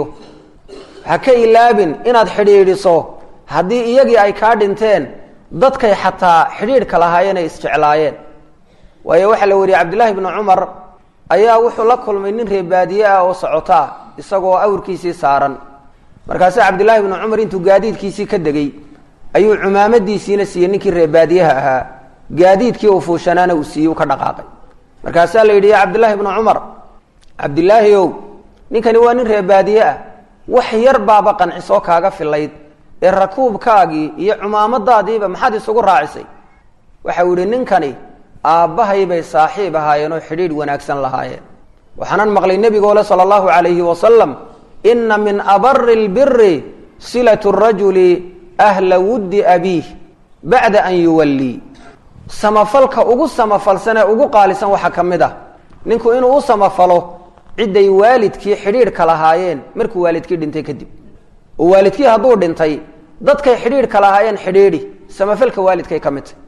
ha ka ilaabin inaad xidhiidhiso haddii iyagii ay kaa dhinteen dadkay xataa xidhiidhka lahaayeen ay isjeclaayeen waayo waxaa la wariyey cabdillaahi bnu cumar ayaa wuxuu la kulmay nin reebaadiye ah oo socotaa isagoo awrkiisii saaran markaase cabdillaahi bnu cumar intuu gaadiidkiisii ka degay ayuu cumaamadiisiina siiyey ninkii reebaadiyaha ahaa gaadiidkii uu fuushanaana uu siiyey u ka dhaqaaqay markaasaa la yidhi ya cabdillaahi bnu cumar cabdilaahi ow ninkani waa nin reebaadiye ah wax yar baaba qancisoo kaaga filayd ee rakuubkaagii iyo cumaamadaadiiba maxaad isugu raacisay waxau yihi ninkani aabbahay bay saaxiib ahaayeen oo xidhiidh wanaagsan lahaayeen waxaanan maqlay nebigoole sala allahu calayhi wasalam ina min abari lbiri silatu rajuli ahla wuddi abiih bacda an yuwallii samafalka ugu samafalsan ee ugu qaalisan waxaa ka mid ah ninku inuu u samafalo cidday waalidkii xidhiidhka lahaayeen markuu waalidkii dhintay kadib oo waalidkii hadduu dhintay dadkay xidhiidhka lahaayeen xidhiidhi samafalka waalidkay ka mid tahy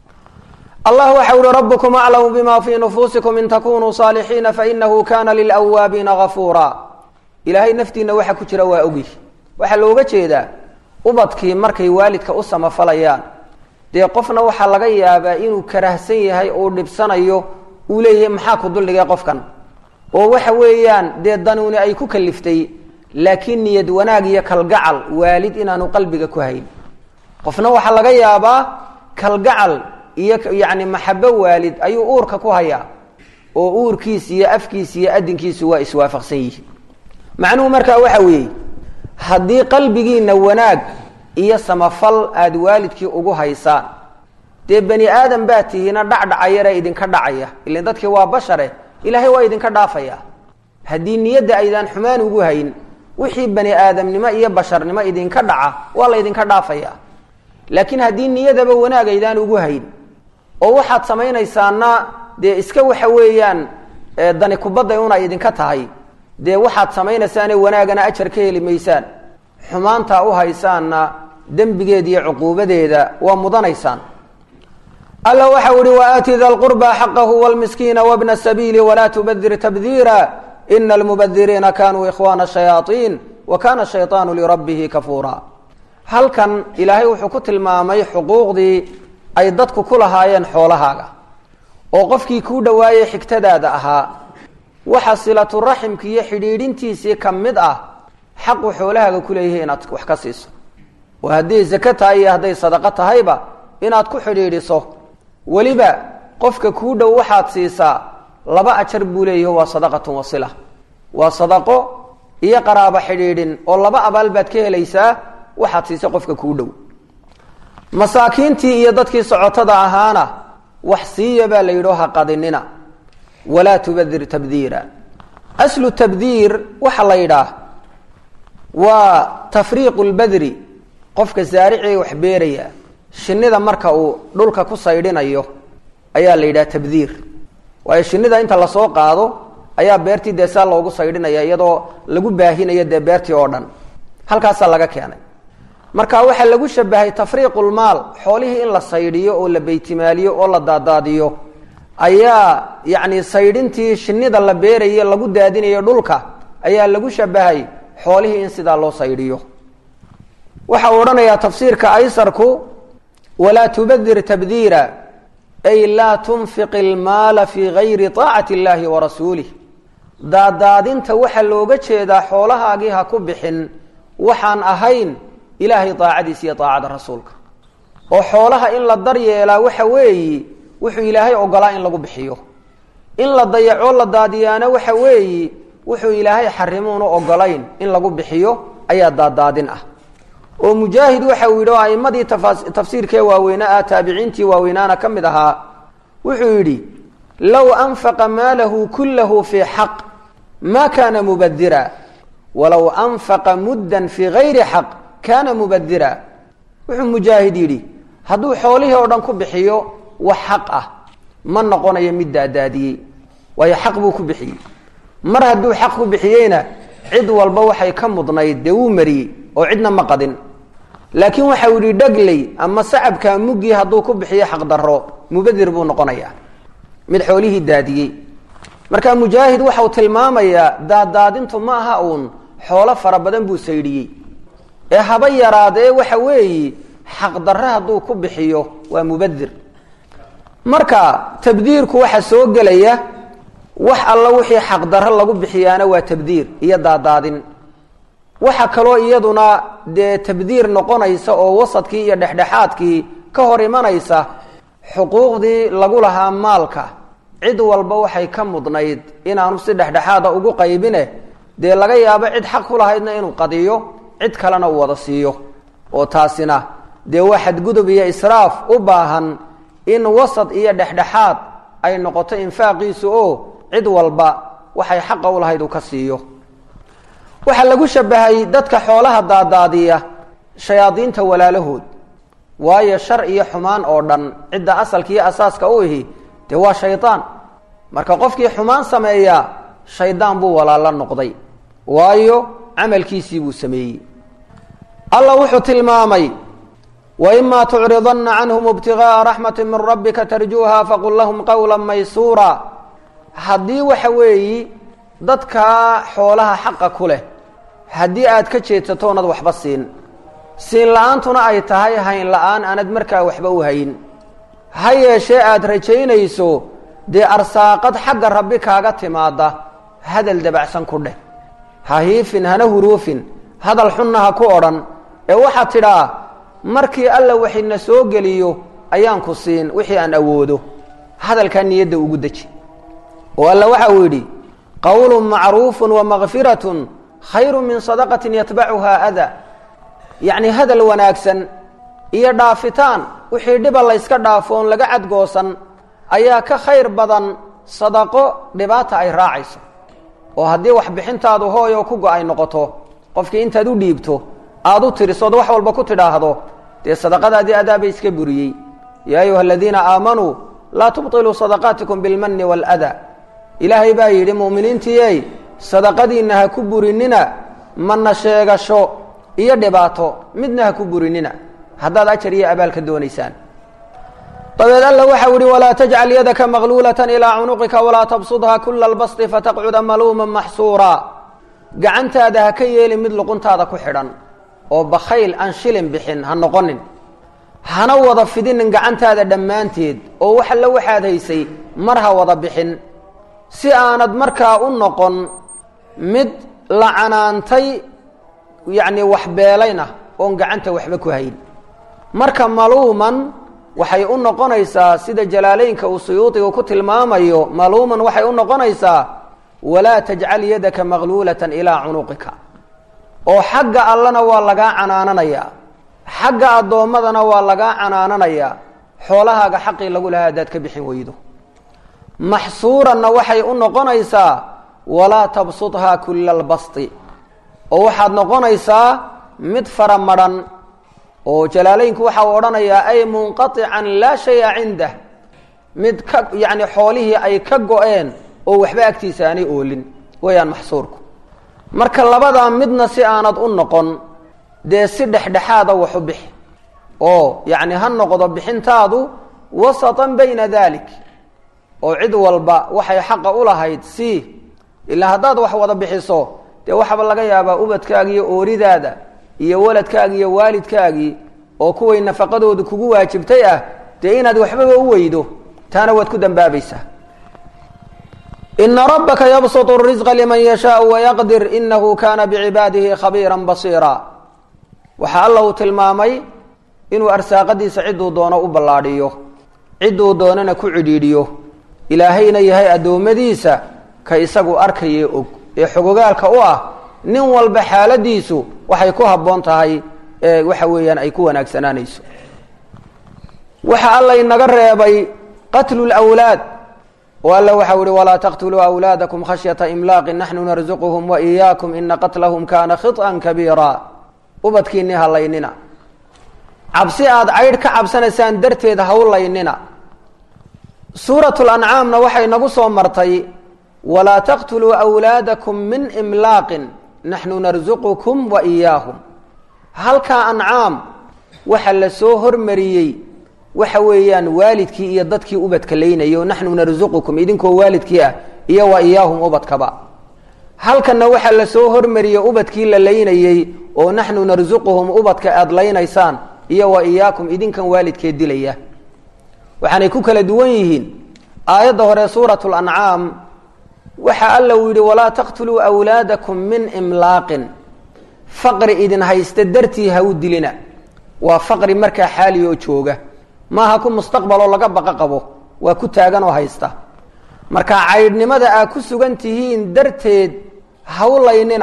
allah waxa uhi rabbukum aclamu bima fii nufuusikum in takunuu saalixiina fainahu kana lilawaabiina gafuura ilaahay naftiina waxa ku jira waa ogi waxaa looga jeedaa ubadkii markay waalidka u samafalayaan dee qofna waxaa laga yaabaa inuu karahsan yahay uu dhibsanayo uu leeyahay maxaa ku duldhigay qofkan oo waxa weeyaan dee danuuni ay ku kaliftay laakiin niyad wanaag iyo kalgacal waalid inaanu qalbiga ku hayn qofna waxaa laga yaabaa kalgacal iyo yacni maxabo waalid ayuu uurka ku hayaa oo uurkiis iyo afkiis iyo adinkiisu waa iswaafaqsan yihiin macnuhu markaa waxa weeye haddii qalbigiina wanaag iyo samafal aada waalidkii ugu haysaan dee bani aadam baa tihiina dhacdhacayare idinka dhacaya ilan dadkii waa bashare ilaahay waa idinka dhaafaya haddii niyadda aydaan xumaan ugu hayn wixii bani aadamnimo iyo basharnimo idinka dhaca waa la ydinka dhaafaya laakiin haddii niyadaba wanaag aydaan ugu hayn oo waxaad samaynaysaana dee iska waxa weeyaan dani kubadda un ay idinka tahay dee waxaad samaynaysaane wanaagana ajar ka heli maysaan xumaantaa u haysaanna dembigeeda iyo cuquubadeeda waa mudanaysaan alla waxa uhi waaati da lqurba xaqahu wlmiskiina wbna sabiili walaa tubadir tabdiira ina almubadiriina kanuu ikhwana shayaaiin wa kana shayطaanu lirabbihi kafuura halkan ilaahay wuxuu ku tilmaamay xuquuqdii ay dadku ku lahaayeen xoolahaaga oo qofkii kuu dhowaayey xigtadaada ahaa waxa silatu raximki iyo xidhiidhintiisii ka mid ah xaqu xoolahaaga ku leeyahay inaad wax ka siiso oo hadday zake tahay iyo hadday sadaqo tahayba inaad ku xidhiidhiso weliba qofka kuu dhow waxaad siisaa laba ajar buu leeyahi waa sadaqatun wasila waa sadaqo iyo qaraabo xidhiidhin oo laba abaal baad ka helaysaa waxaad siisa qofka kuu dhow masaakiintii iyo dadkii socotada ahaana wax siiya baa la yidhi ha qadinina walaa tubadir tabdiira aslu tabdiir waxaa la yidhaah waa tafriiqu lbadri qofka saaricii wax beeraya shinida marka uu dhulka ku saydhinayo ayaa la yidhaha tabdiir waayo shinida inta lasoo qaado ayaa beertii dee saa loogu saydhinaya iyadoo lagu baahinayo dee beertii oo dhan halkaasaa laga keenay marka waxaa lagu shabahay tafriiqulmaal xoolihii in la saydhiyo oo la beytimaaliyo oo la daadaadiyo ayaa yacni saydhintii shinida la beeraye lagu daadinayo dhulka ayaa lagu shabahay xoolihii in sidaa loo saydhiyo waxa uu odhanayaa tafsiirka aysarku walaa tubadir tabdiira ay laa tunfiq ilmaala fii gayri taacati illaahi wa rasuulih daadaadinta waxaa looga jeedaa xoolahaagii ha ku bixin waxaan ahayn ilaahay daacadiisa iyo daacada rasuulka oo xoolaha in la daryeelaa waxa weeyi wuxuu ilaahay ogolaa in lagu bixiyo in la dayacoo la daadiyaana waxa weeyi wuxuu ilaahay xarimuunu ogolayn in lagu bixiyo ayaa daadaadin ah oo mujaahid waxa uu yidhi oo aimadii tafsiirkee waaweynaa ah taabiciintii waaweynaana ka mid ahaa wuxuu yidhi low anfaqa maalahu kullahu fii xaq ma kana mubadira walow anfaqa muddan fii gayri xaq kana mubadira wuxuu mujaahid yidhi hadduu xoolihii oo dhan ku bixiyo wax xaq ah ma noqonayo mid daadaadiyey waayo xaq buu ku bixiyey mar hadduu xaq ku bixiyeyna cid walba waxay ka mudnayd dee wuu mariyey oo cidna ma qadin laakiin waxau yidhi dhagley ama sacabkaa muggii hadduu ku bixiyo xaqdarro mubadir buu noqonayaa mid xoolihii daadiyey marka mujaahid waxau tilmaamayaa daaddaadintu ma aha uun xoolo fara badan buu saydhiyey ee haba yaraadee waxa weeyi xaqdarre hadduu ku bixiyo waa mubadir marka tabdiirku waxa soo gelaya wax alla wixii xaqdarre lagu bixiyaana waa tabdiir iyo daadaadin waxa kaloo iyaduna dee tabdiir noqonaysa oo wasadkii iyo dhexdhexaadkii ka hor imanaysa xuquuqdii lagu lahaa maalka cid walba waxay ka mudnayd inaanu si dhexdhexaada ugu qaybine dee laga yaabo cid xaq ku lahaydna inuu qadiyo cid kalena uu wada siiyo oo taasina dee waa xadgudub iyo israaf u baahan in wasad iyo dhexdhexaad ay noqoto infaaqiisu oo cid walba waxay xaqa u lahayd uu ka siiyo waxaa lagu shabahay dadka xoolaha daadaadiya shayaadiinta walaalahood waayo shar iyo xumaan oo dhan cidda asalka iyo asaaska u ihi dee waa shaydaan marka qofkii xumaan sameeya shaydaan buu walaalo noqday waayo camalkiisii buu sameeyey allah wuxuu tilmaamay waimaa tucridana canhum ibtigaaa raxmati min rabbika tarjuuha faqul lahum qawla maysuura haddii waxa weeyi dadkaa xoolaha xaqa ku leh haddii aad ka jeedsato onad waxba siin siin la-aantuna ay tahay hayn la-aan aanad markaa waxba u hayn ha yeeshee aada rajaynayso dee arsaaqad xagga rabbi kaaga timaada hadal dabacsan ku dheh ha hiifin hana huruufin hadal xunna ha ku odhan ee waxaad tidhaa markii alla waxina soo geliyo ayaan ku siin wixii aan awoodo hadalkaa niyadda ugu deji oo alla waxa uu yidhi qowlun macruufun wa makfiratun khayru min sadaqatin yatbacuhaa ada yacni hadal wanaagsan iyo dhaafitaan wixii dhiba layska dhaafo oon laga cadgoosan ayaa ka khayr badan sadaqo dhibaata ay raacayso oo haddii waxbixintaadu hooy oo ku go-ay noqoto qofkii intaad u dhiibto aada u tirisood wax walba ku tidhaahdo dee sadaqadaadii adaaba iska buriyey yaa ayuha aladiina aamanuu laa tubطiluu sadaqaatikum bilmani wاlada ilaahay baa yidhi mu'miniintiiyey sadaqadiinna ha ku burinina mana sheegasho iyo dhibaato midna ha ku burinina haddaad ajar iyo abaal ka doonaysaan dabeed alla waxau yihi walaa tajcal yadaka magluulata ilaa cunuqika walaa tabsudha kula lbasti fataqcuda maluuma maxsuura gacantaada ha ka yeelin mid luquntaada ku xidhan oo bakhayl aan shilin bixin ha noqonin hana wada fidinin gacantaada dhammaanteed oo wax alla waxaad haysay mar ha wada bixin si aanad markaa u noqon mid la canaantay yacni waxbeelayna oon gacanta waxba ku hayn marka maluuman waxay u noqonaysaa sida jalaaleynka uu suyuudiga ku tilmaamayo maluuman waxay u noqonaysaa walaa tajcal yadaka magluulatan ilaa cunuqika oo xagga allana waa lagaa canaananayaa xagga addoommadana waa lagaa canaananayaa xoolahaaga xaqii lagu lahaa haddaad ka bixin weydo maxsuuranna waxay u noqonaysaa walaa tabsudhaa kula albasti oo waxaad noqonaysaa mid fara madhan oo jalaaleynku waxa uu odhanayaa ay munqaican laa shaya cindah mid ka yacni xoolihii ay ka go-een oo waxba agtiisa aanay oolin weeyaan maxsuurku marka labadaa midna si aanad u noqon dee si dhexdhexaada waxu bixi oo yacni ha noqdo bixintaadu wasatan bayna dalik oo cid walba waxay xaqa u lahayd si ilaa haddaad wax wada bixiso dee waxaaba laga yaabaa ubadkaaga iyo ooridaada iyo waladkaagi iyo waalidkaagii oo kuway nafaqadooda kugu waajibtay ah dee inaad waxbaba u weydo taana waad ku dambaabaysaa ina rabbaka yabsutu risqa liman yashaau wayaqdir inahu kana bicibaadihi khabiira basiira waxaa alla uu tilmaamay inuu arsaaqadiisa ciduu doono u ballaadhiyo ciduu doonana ku cidhiidhiyo ilaahayna yahay addoommadiisa ka isagu arkayee og ee xogogaalka u ah nin walba xaaladiisu waxay ku habboon tahay ee waxa weeyaan ay ku wanaagsanaanayso waxa alla inaga reebay qatlu lwlaad oo alla waxau ihi walaa taqtuluu awlaadakum khashyata imlaaqin naxnu narzuquhum wa iyaakum ina qatlahum kana khiطan kabiira ubadkiinii halaynina cabsi aada caydh ka cabsanaysaan darteed hawlaynina suurat lancaamna waxay nagu soo martay walaa taqtuluu awlaadakum min imlaaqin naxnu narzuqukum wa iyaahum halkaa ancaam waxa la soo hormariyey waxa weeyaan waalidkii iyo dadkii ubadka laynayay oo naxnu narzuqukum idinkoo waalidkii ah iyo wa iyaahum ubadkaba halkanna waxaa lasoo hormariyey ubadkii la laynayey oo naxnu narsuquhum ubadka aada laynaysaan iyo wa iyaakum idinkan waalidkeed dilaya waxaanay ku kala duwan yihiin aayadda hore suurat lancaam waxa alla uu yidhi walaa taqtuluu wlaadakum min imlaaqin faqri idin haysta dartii ha u dilina waa faqri markaa xaali oo jooga maaha ku mustaqbaloo laga baqa qabo waa ku taagan oo haysta marka caydhnimada aa ku sugan tihiin darteed hawlaynina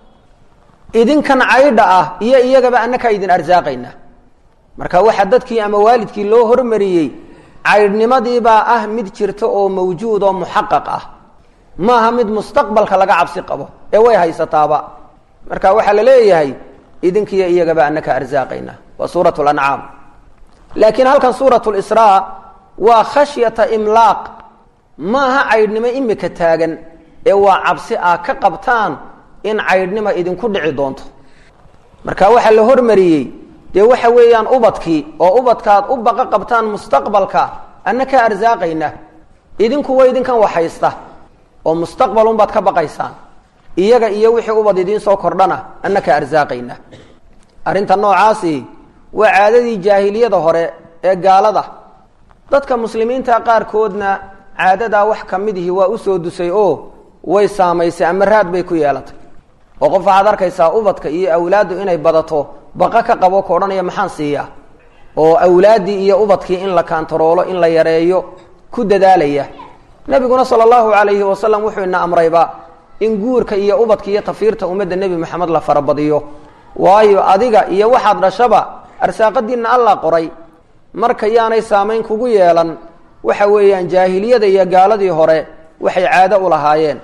idinkan caydha ah iyo iyagaba annakaa idin arsaaqayna marka waxaa dadkii ama waalidkii loo hormariyey caydhnimadiibaa ah mid jirta oo mawjuud oo muxaqaq ah maaha mid mustaqbalka laga cabsi qabo ee way haysataaba marka waxaa la leeyahay idinkiiyo iyagaba anaka arsaaqayna waa suurat lancaam laakiin halkan suurat lisraa waa khashyata imlaaq maaha caydhnimo imika taagan ee waa cabsi aa ka qabtaan in caydhnima idinku dhici doonto marka waxaa la hormariyey dee waxa weeyaan ubadkii oo ubadkaad u baqa qabtaan mustaqbalka annaka arsaaqayna idinku wa idinkan waxhaysta oo mustaqbalunbaad ka baqaysaan iyaga iyo wixii ubad idiin soo kordhana annaka arsaaqayna arrinta noocaasi waa caadadii jaahiliyada hore ee gaalada dadka muslimiinta qaarkoodna caadadaa wax ka midihi waa usoo dusay oo way saamaysay ama raad bay ku yeelatay oo qof waxaad arkaysaa ubadka iyo awlaaddu inay badato baqa ka qabo ka odhanaya maxaan siiyaa oo awlaaddii iyo ubadkii in la kaantaroolo in la yareeyo ku dadaalaya nebiguna sala allahu calayhi wasalam wuxuu ina amrayba in guurka iyo ubadka iyo tafiirta ummadda nebi moxamed la farabadiyo waayo adiga iyo waxaad dhashaba arsaaqadiinna allah qoray marka yaanay saamayn kugu yeelan waxa weeyaan jaahiliyada iyo gaaladii hore waxay caado u lahaayeen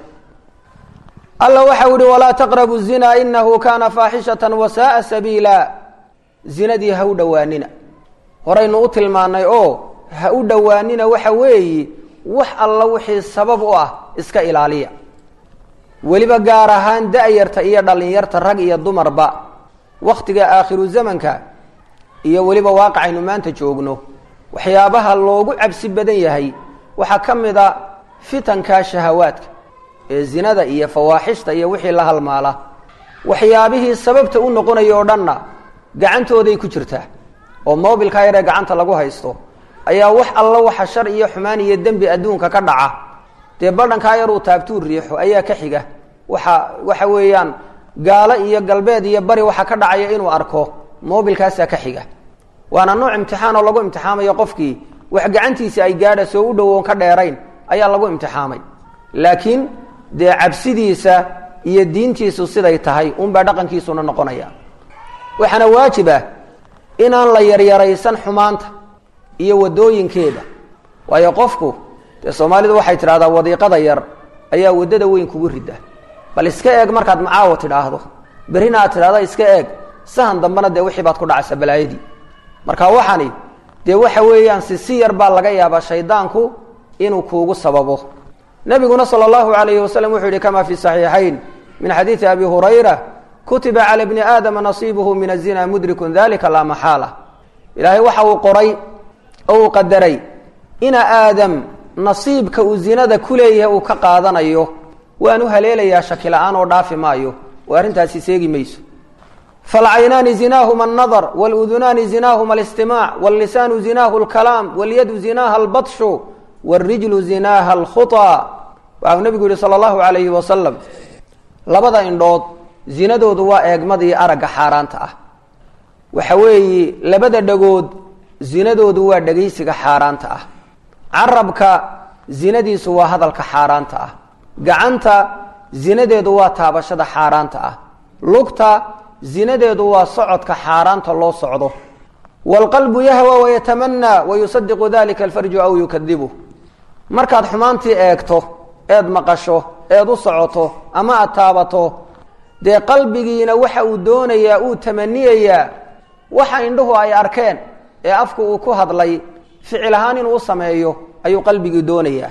alla waxau ihi walaa taqrabu zina inahu kaana faaxishatan wasaaa sabiila zinadii ha u dhowaanina horaynu u tilmaanay oo ha u dhowaanina waxa weeyi wax alla wixii sabab u ah iska ilaaliya weliba gaar ahaan da-yarta iyo dhalinyarta rag iyo dumarba waktiga aakhiru zamanka iyo weliba waaqacaynu maanta joogno waxyaabaha loogu cabsi badan yahay waxaa ka mid a fitanka shahawaadka ee zinada iyo fawaaxishta iyo wixii la halmaala waxyaabihii sababta u noqonaya oo dhanna gacantooday ku jirtaa oo mobilkaa yaree gacanta lagu haysto ayaa wax alla waxa shar iyo xumaan iyo dembi adduunka ka dhaca dee badhankaa yaruu taabtuu riixo ayaa ka xiga waxa waxa weeyaan gaalo iyo galbeed iyo bari waxa ka dhacaya inuu arko mobilkaasaa ka xiga waana nooc imtixaan oo lagu imtixaamayo qofkii wax gacantiisi ay gaadha soo u dhowoon ka dheerayn ayaa lagu imtixaamay laakiin dee cabsidiisa iyo diintiisu siday tahay unbaa dhaqankiisuna noqonaya waxaana waajib ah inaan la yaryaraysan xumaanta iyo wadooyinkeeda waayo qofku dee soomaalidu waxay tidhahdaa wadiiqada yar ayaa waddada weyn kugu rida bal iska eeg markaad macaawo tidhaahdo berrina aad tidhahda iska eeg sahan dambena dee wixii baad ku dhacaysa balaayadii marka waxani dee waxa weeyaan si si yar baa laga yaabaa shaydaanku inuu kuugu sababo nabiguna sala allahu alayhi wasalam wuxuu yihi kama fi saxiixayn min xadiidi abi hurayra kutiba cala bni aadama nasiibuhu min azina mudrikun dalika laa maxaala ilaahay waxa uu qoray oo uu qadaray ina aadam nasiibka uu zinada ku leeyahay uu ka qaadanayo waanu haleelayaa shaki la-aan oo dhaafi maayo oo arrintaasi seegi mayso falcaynaani zinaahuma alnadar waludunaani zinaahuma alistimaac wallisaanu zinaahu alkalaam walyadu zinaaha albatshu wاrijlu zinaaha alkhuطa waxau nebigu yihi salى اllahu alayhi wasalam labada indhood zinadoodu waa eegmadii aragga xaaraanta ah waxa weeyi labada dhagood zinadoodu waa dhegaysiga xaaraanta ah carabka zinadiisu waa hadalka xaaraanta ah gacanta zinadeedu waa taabashada xaaraanta ah lugta zinadeedu waa socodka xaaraanta loo socdo wاlqalbu yahwa wayatamanaa wayusadiqu dalika alfarju aw yukadibu markaad xumaantii eegto eed maqasho eed u socoto ama aad taabato dee qalbigiina waxa uu doonayaa uu tamaniyayaa waxa indhuhu ay arkeen ee afku uu ku hadlay ficil ahaan inuu u sameeyo ayuu qalbigii doonayaa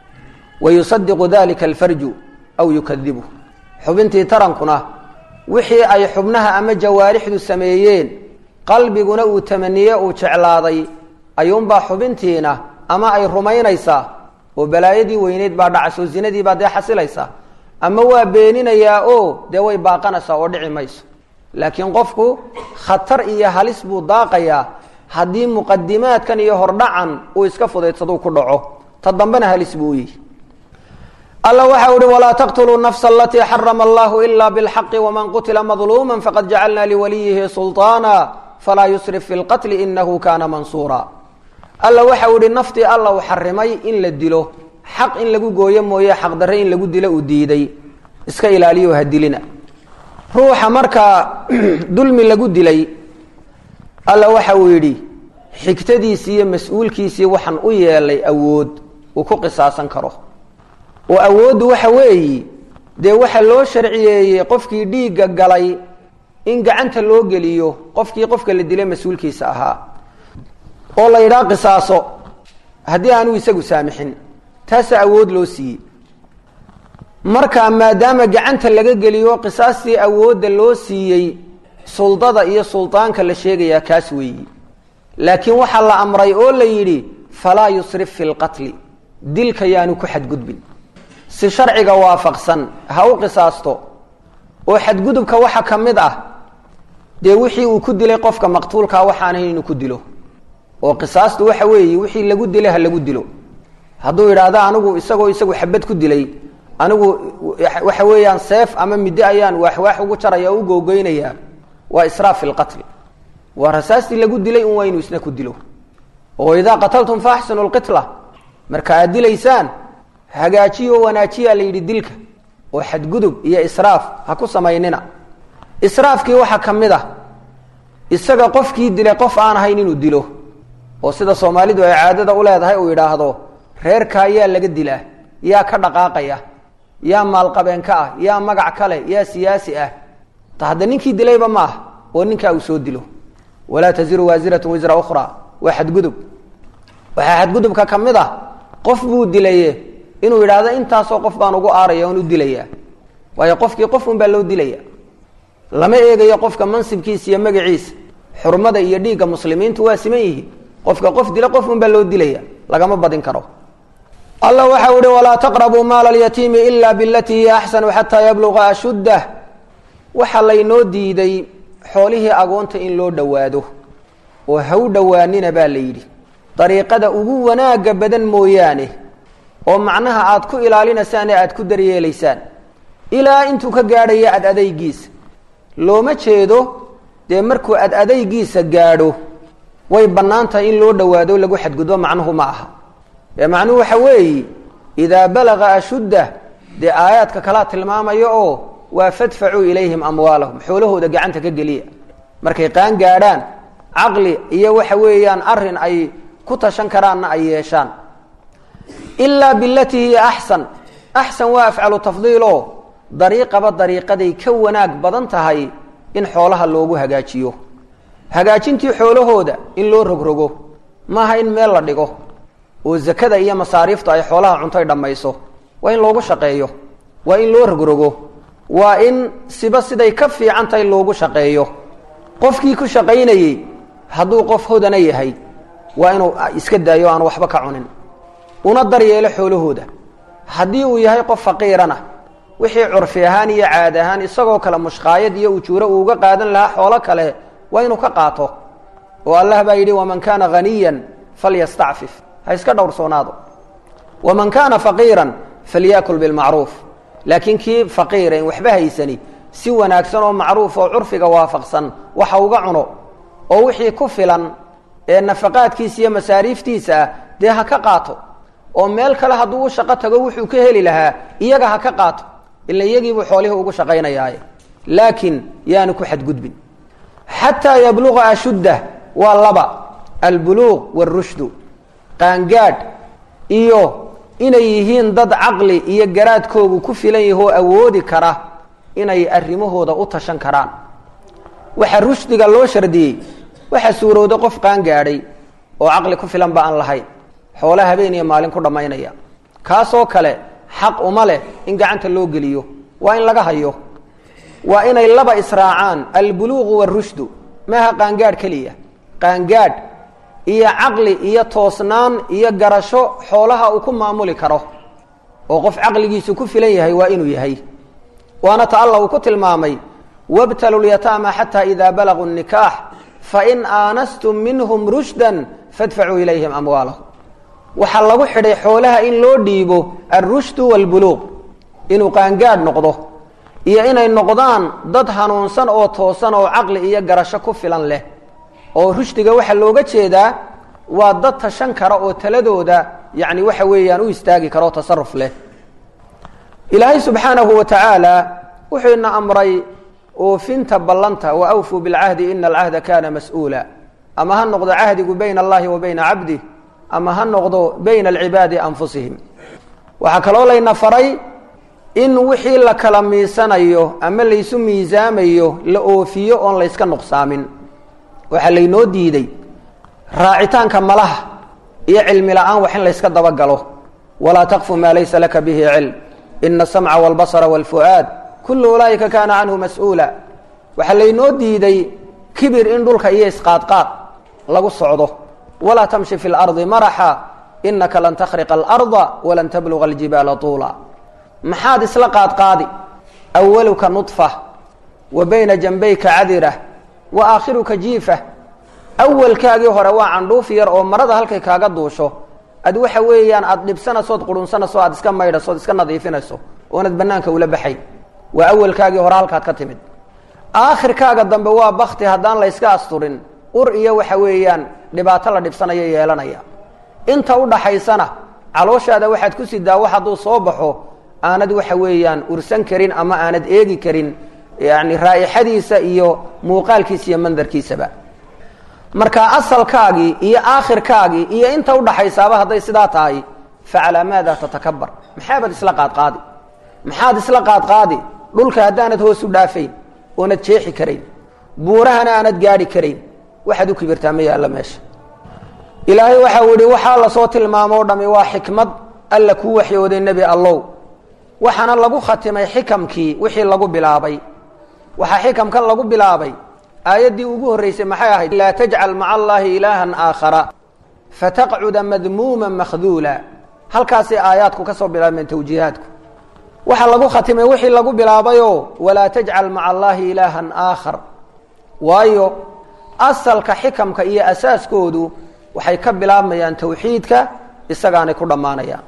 wayusadiqu dalika alfarju aw yukadibu xubintii tarankuna wixii ay xubnaha ama jawaarixdu sameeyeen qalbiguna uu tamaniye uu jeclaaday ayuunbaa xubintiina ama ay rumaynaysaa oo balaayadii weyneyd baa dhacayso zinadii baa dee xasilaysa ama waa beeninayaa oo dee way baaqanaysaa oo dhici mayso laakiin qofku khatar iyo halis buu daaqayaa haddii muqadimaadkan iyo hordhacan uu iska fudaydsaduu ku dhaco ta dambena halis buu u yihi alla waxa uhi walaa taqtuluu nafsa alatii xarama allahu ila bilxaqi waman qutila madluuma faqad jacalna liwaliyihi sulطaana falaa yusrif fi lqatli inahu kana mansuura alla waxa u ihi naftii alla uu xarimay in la dilo xaq in lagu gooyo mooye xaqdarre in lagu dilo uu diiday iska ilaaliyo ha dilina ruuxa markaa dulmi lagu dilay alla waxa uu yidhi xigtadiisii iyo mas-uulkiisii waxaan u yeelay awood uu ku qisaasan karo oo awooddu waxa weeyi dee waxa loo sharciyeeyey qofkii dhiigga galay in gacanta loo geliyo qofkii qofka la dilay mas-uulkiisa ahaa oo la yidhaha qisaaso haddii aanu isagu saamixin taasaa awood loo siiyey marka maadaama gacanta laga geliyo qisaastii awoodda loo siiyey suldada iyo suldaanka la sheegayaa kaas weeyi laakiin waxaa la amray oo la yidhi falaa yusrif fi lqatli dilka yaanu ku xadgudbin si sharciga waafaqsan ha u qisaasto oo xadgudubka waxa ka mid ah dee wixii uu ku dilay qofka maqtuulkaa waxaanayn inuu ku dilo oo qisaastu waxa weeye wixii lagu dilay ha lagu dilo hadduu yidhaahdo anigu isagoo isagu xabad ku dilay anigu waxa weeyaan seef ama middo ayaan waaxwaax ugu jaraya o u googoynayaa waa israaf fi lqatli waa rasaastii lagu dilay un waa inuu isna ku dilo oo idaa qataltum faaxsinu lqitla marka aad dilaysaan hagaajiyo wanaajiyaa la yidhi dilka oo xadgudub iyo israaf ha ku samaynina israafkii waxaa ka mid ah isaga qofkii dilay qof aan ahayn inuu dilo oo sida soomaalidu ay caadada u leedahay uu yidhaahdo reerkaa yaa laga dilaa yaa ka dhaqaaqaya yaa maalqabeenka ah yaa magac kale yaa siyaasi ah ta hadda ninkii dilayba ma ah oo ninkaa uu soo dilo walaa taziru waasiratu wisra ukhra waa xadgudub waxaa xadgudubka ka mid ah qof buu dilaye inuu yidhaahdo intaasoo qof baan ugu aaraya oon u dilayaa waayo qofkii qof un baa loo dilaya lama eegayo qofka mansibkiisa iyo magaciisa xurmada iyo dhiigga muslimiintu waa siman yihiin qofka qof dila qof un baa loo dilaya lagama badin karo alla waxau ihi walaa taqrabuu maala alyatiimi ila bilatii hiya axsanu xataa yabluqa ashuddah waxaa laynoo diiday xoolihii agoonta in loo dhowaado oo ha u dhowaanina baa la yidhi dariiqada ugu wanaaga badan mooyaane oo macnaha aad ku ilaalinaysaan ee aad ku daryeelaysaan ilaa intuu ka gaadhaya ad adaygiisa looma jeedo dee markuu ad adaygiisa gaadho way bannaan tahay in loo dhowaado lagu xadgudbo macnuhu ma aha ee macnuhu waxa weeye idaa balaga ashuddah dee aayaadka kalaa tilmaamaya oo waa fadfacuu ilayhim amwaalahum xoolahooda gacanta ka geliya markay qaan gaadhaan caqli iyo waxa weeyaan arin ay ku tashan karaanna ay yeeshaan ilaa bilatii hiya axsan axsan waa afcalu tafdiil oo dariiqaba dariiqaday ka wanaag badan tahay in xoolaha loogu hagaajiyo hagaajintii xoolahooda in loo rogrogo maaha in meel la dhigo oo zakada iyo masaariiftu ay xoolaha cuntoy dhammayso waa in loogu shaqeeyo waa in loo rogrogo waa in siba siday ka fiican tahay loogu shaqeeyo qofkii ku shaqaynayey hadduu qof hodana yahay waa inuu iska daayo aan waxba ka cunin una daryeelo xoolahooda haddii uu yahay qof faqiirana wixii curfi ahaan iyo caad ahaan isagoo kale mushqaayad iyo ujuuro uu uga qaadan lahaa xoolo kale waa inuu ka qaato oo allah baa yidhi waman kaana haniyan falyastacfif ha iska dhowrsoonaado waman kaana faqiiran falyakul bilmacruuf laakiin kii faqiira in waxba haysani si wanaagsan oo macruuf oo curfiga waafaqsan waxa uga cuno oo wixii ku filan ee nafaqaadkiisa iyo masaariiftiisa ah dee ha ka qaato oo meel kale hadduu u shaqo tago wuxuu ka heli lahaa iyaga ha ka qaato ila iyagiibuu xoolihii ugu shaqaynayaaye laakiin yaanu ku xadgudbin xataa yabluqa ashuddah waa laba albuluuq wاrushdu qaangaadh iyo inay yihiin dad caqli iyo garaadkoogu ku filan yahoo awoodi kara inay arrimahooda u tashan karaan waxa rushdiga loo shardiyey waxaa suurowda qof qaangaadhay oo caqli ku filan ba aan lahayn xoole habeen iyo maalin ku dhammaynaya kaasoo kale xaq uma leh in gacanta loo geliyo waa in laga hayo waa inay laba israacaan albuluuqu warushdu maaha qaangaadh keliya qaangaadh iyo caqli iyo toosnaan iyo garasho xoolaha uu ku maamuli karo oo qof caqligiisu ku filan yahay waa inuu yahay waana ta alla uu ku tilmaamay wabtalu lyataama xataa idaa balaguu nikaax fain aanastum minhum rushdan fadfacuu ilayhim amwaalahum waxaa lagu xidhay xoolaha in loo dhiibo alrushdu waalbuluuq inuu qaangaadh noqdo iyo inay noqdaan dad hanuunsan oo toosan oo caqli iyo garasho ku filan leh oo rushdiga waxaa looga jeedaa waa dad tashan kara oo taladooda yacni waxa weeyaan u istaagi kara oo tasaruf leh ilaahay subxaanahu wa tacaala wuxuu ina amray oofinta ballanta wa awfuu bilcahdi ina alcahda kana mas-uula ama ha noqdo cahdigu bayna allahi wa bayna cabdih ama ha noqdo bayna alcibaadi anfusihim waxaa kaloo layna faray in wixii la kala miisanayo ama laysu miisaamayo la oofiyo oon layska nuqsaamin waxaa laynoo diiday raacitaanka malaha iyo cilmi la-aan wax in layska dabagalo walaa taqfu maa laysa laka bihi cilm ina asamca walbasra walfu'aad kullu ulaa'ika kaana canhu mas-uula waxaa laynoo diiday kibir in dhulka iyo isqaadqaad lagu socdo walaa tamshi fi lardi maraxa inaka lan takhriqa alarda walan tabluga aljibaala tuula maxaad isla qaadqaadi awaluka nudfa wa bayna janbayka cadira wa aakhiruka jiifa awalkaagii hore waa candhuuf yar oo marada halkay kaaga duusho ad waxa weeyaan aada dhibsanaysood qurunsanayso aad iska maydhaso od iska nadiifinayso oonad banaanka ula baxay waa awalkaagii hore halkaad ka timid aakhirkaaga dambe waa bakti haddaan la yska asturin ur iyo waxa weeyaan dhibaato la dhibsanayo yeelanaya inta udhaxaysana calooshaada waxaad ku sidaa wax hadduu soo baxo aanad waxa weeyaan ursan karin ama aanad eegi karin yani raa'ixadiisa iyo muuqaalkiisa iyo mandarkiisaba marka asalkaagii iyo aakhirkaagii iyo inta udhaxaysaaba hadday sidaa tahay facalaa maada tatakabar maxaabad isla qaadqaadi maxaad isla qaadqaadi dhulka haddaanad hoos u dhaafayn oonad jeexi karayn buurahana aanad gaadhi karayn waxaad u kibirtaa ma yaalla meesha ilaahay waxau yihi waxaa lasoo tilmaamoo dhami waa xikmad alla kuu waxyooday nebi allow waxaana lagu khatimay xikamkii wixii lagu bilaabay waxaa xikamkan lagu bilaabay aayaddii ugu horreysay maxay ahayd laa tajcal maca allaahi ilaahan aakhara fataqcuda madmuuma makhduula halkaasay aayaadku ka soo bilaabmeen tawjiihaadku waxaa lagu khatimay wixii lagu bilaabayoo walaa tajcal maca allaahi ilaahan aakhar waayo asalka xikamka iyo asaaskoodu waxay ka bilaabmayaan tawxiidka isagaanay ku dhammaanayaan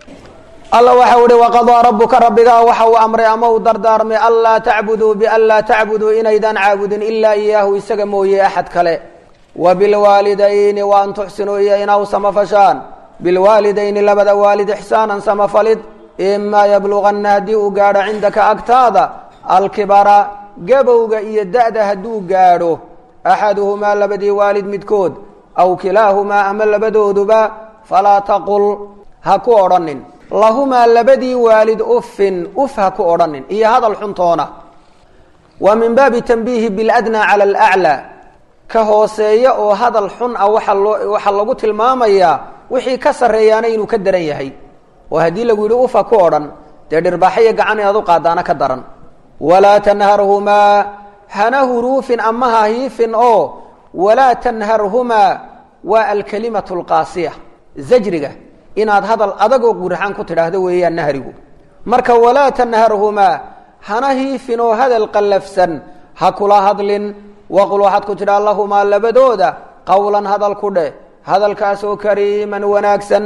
alla waxau ihi waqadaa rabuka rabbigaa waxa uu amray ama uu dardaarmay anlaa tacbuduu bianlaa tacbuduu inaydaan caabudin ilaa iyaahu isaga mooye axad kale wa bilwaalidayni wa an tuxsinuu iyo inaw samafashaan bilwaalidayni labada waalid ixsaanan samafalid imaa yabluganna haddii uu gaadho cindaka agtaada alkibara gabowga iyo da-da hadduu gaadho axaduhumaa labadii waalid midkood aw kilaahumaa ama labadooduba falaa taqul ha ku odhanin lahumaa labadii waalid uffin uf ha ku odhanin iyo hadal xuntoona waa min baabi tanbiihi biladnaa cala alaclaa ka hooseeya oo hadal xun ah waxa loo waxaa lagu tilmaamayaa wixii ka sarreeyaana inuu ka daran yahay oo haddii lagu yidhi uf ha ku odhan dee dhirbaaxaiyo gacan inaad u qaadaana ka daran walaa tanharhumaa hana huruufin ama ha hiifin oo walaa tanharhumaa waa alkalimatu alqaasiya zajriga inaad hadal adagoo guraxaan ku tidhaahdo weeyaan nahrigu marka walaa tanharhumaa hana hiifin oo hadal qallafsan ha kula hadlin waqul waxaad ku tidhaa lahumaa labadooda qowlan hadal ku dheh hadalkaasoo kariiman wanaagsan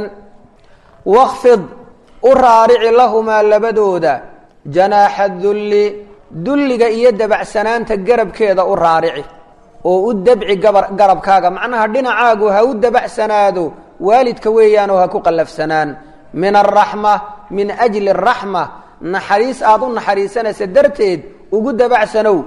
wakfid u raarici lahumaa labadooda janaaxa dulli dulliga iyo dabacsanaanta garabkeeda u raarici oo u dabci gabar garabkaaga macnaha dhinacaagu ha u dabacsanaado waalidka weeyaanoo ha ku qallafsanaan min araxma min ajli araxma naxariis aada u naxariisanaysa darteed ugu dabacsanow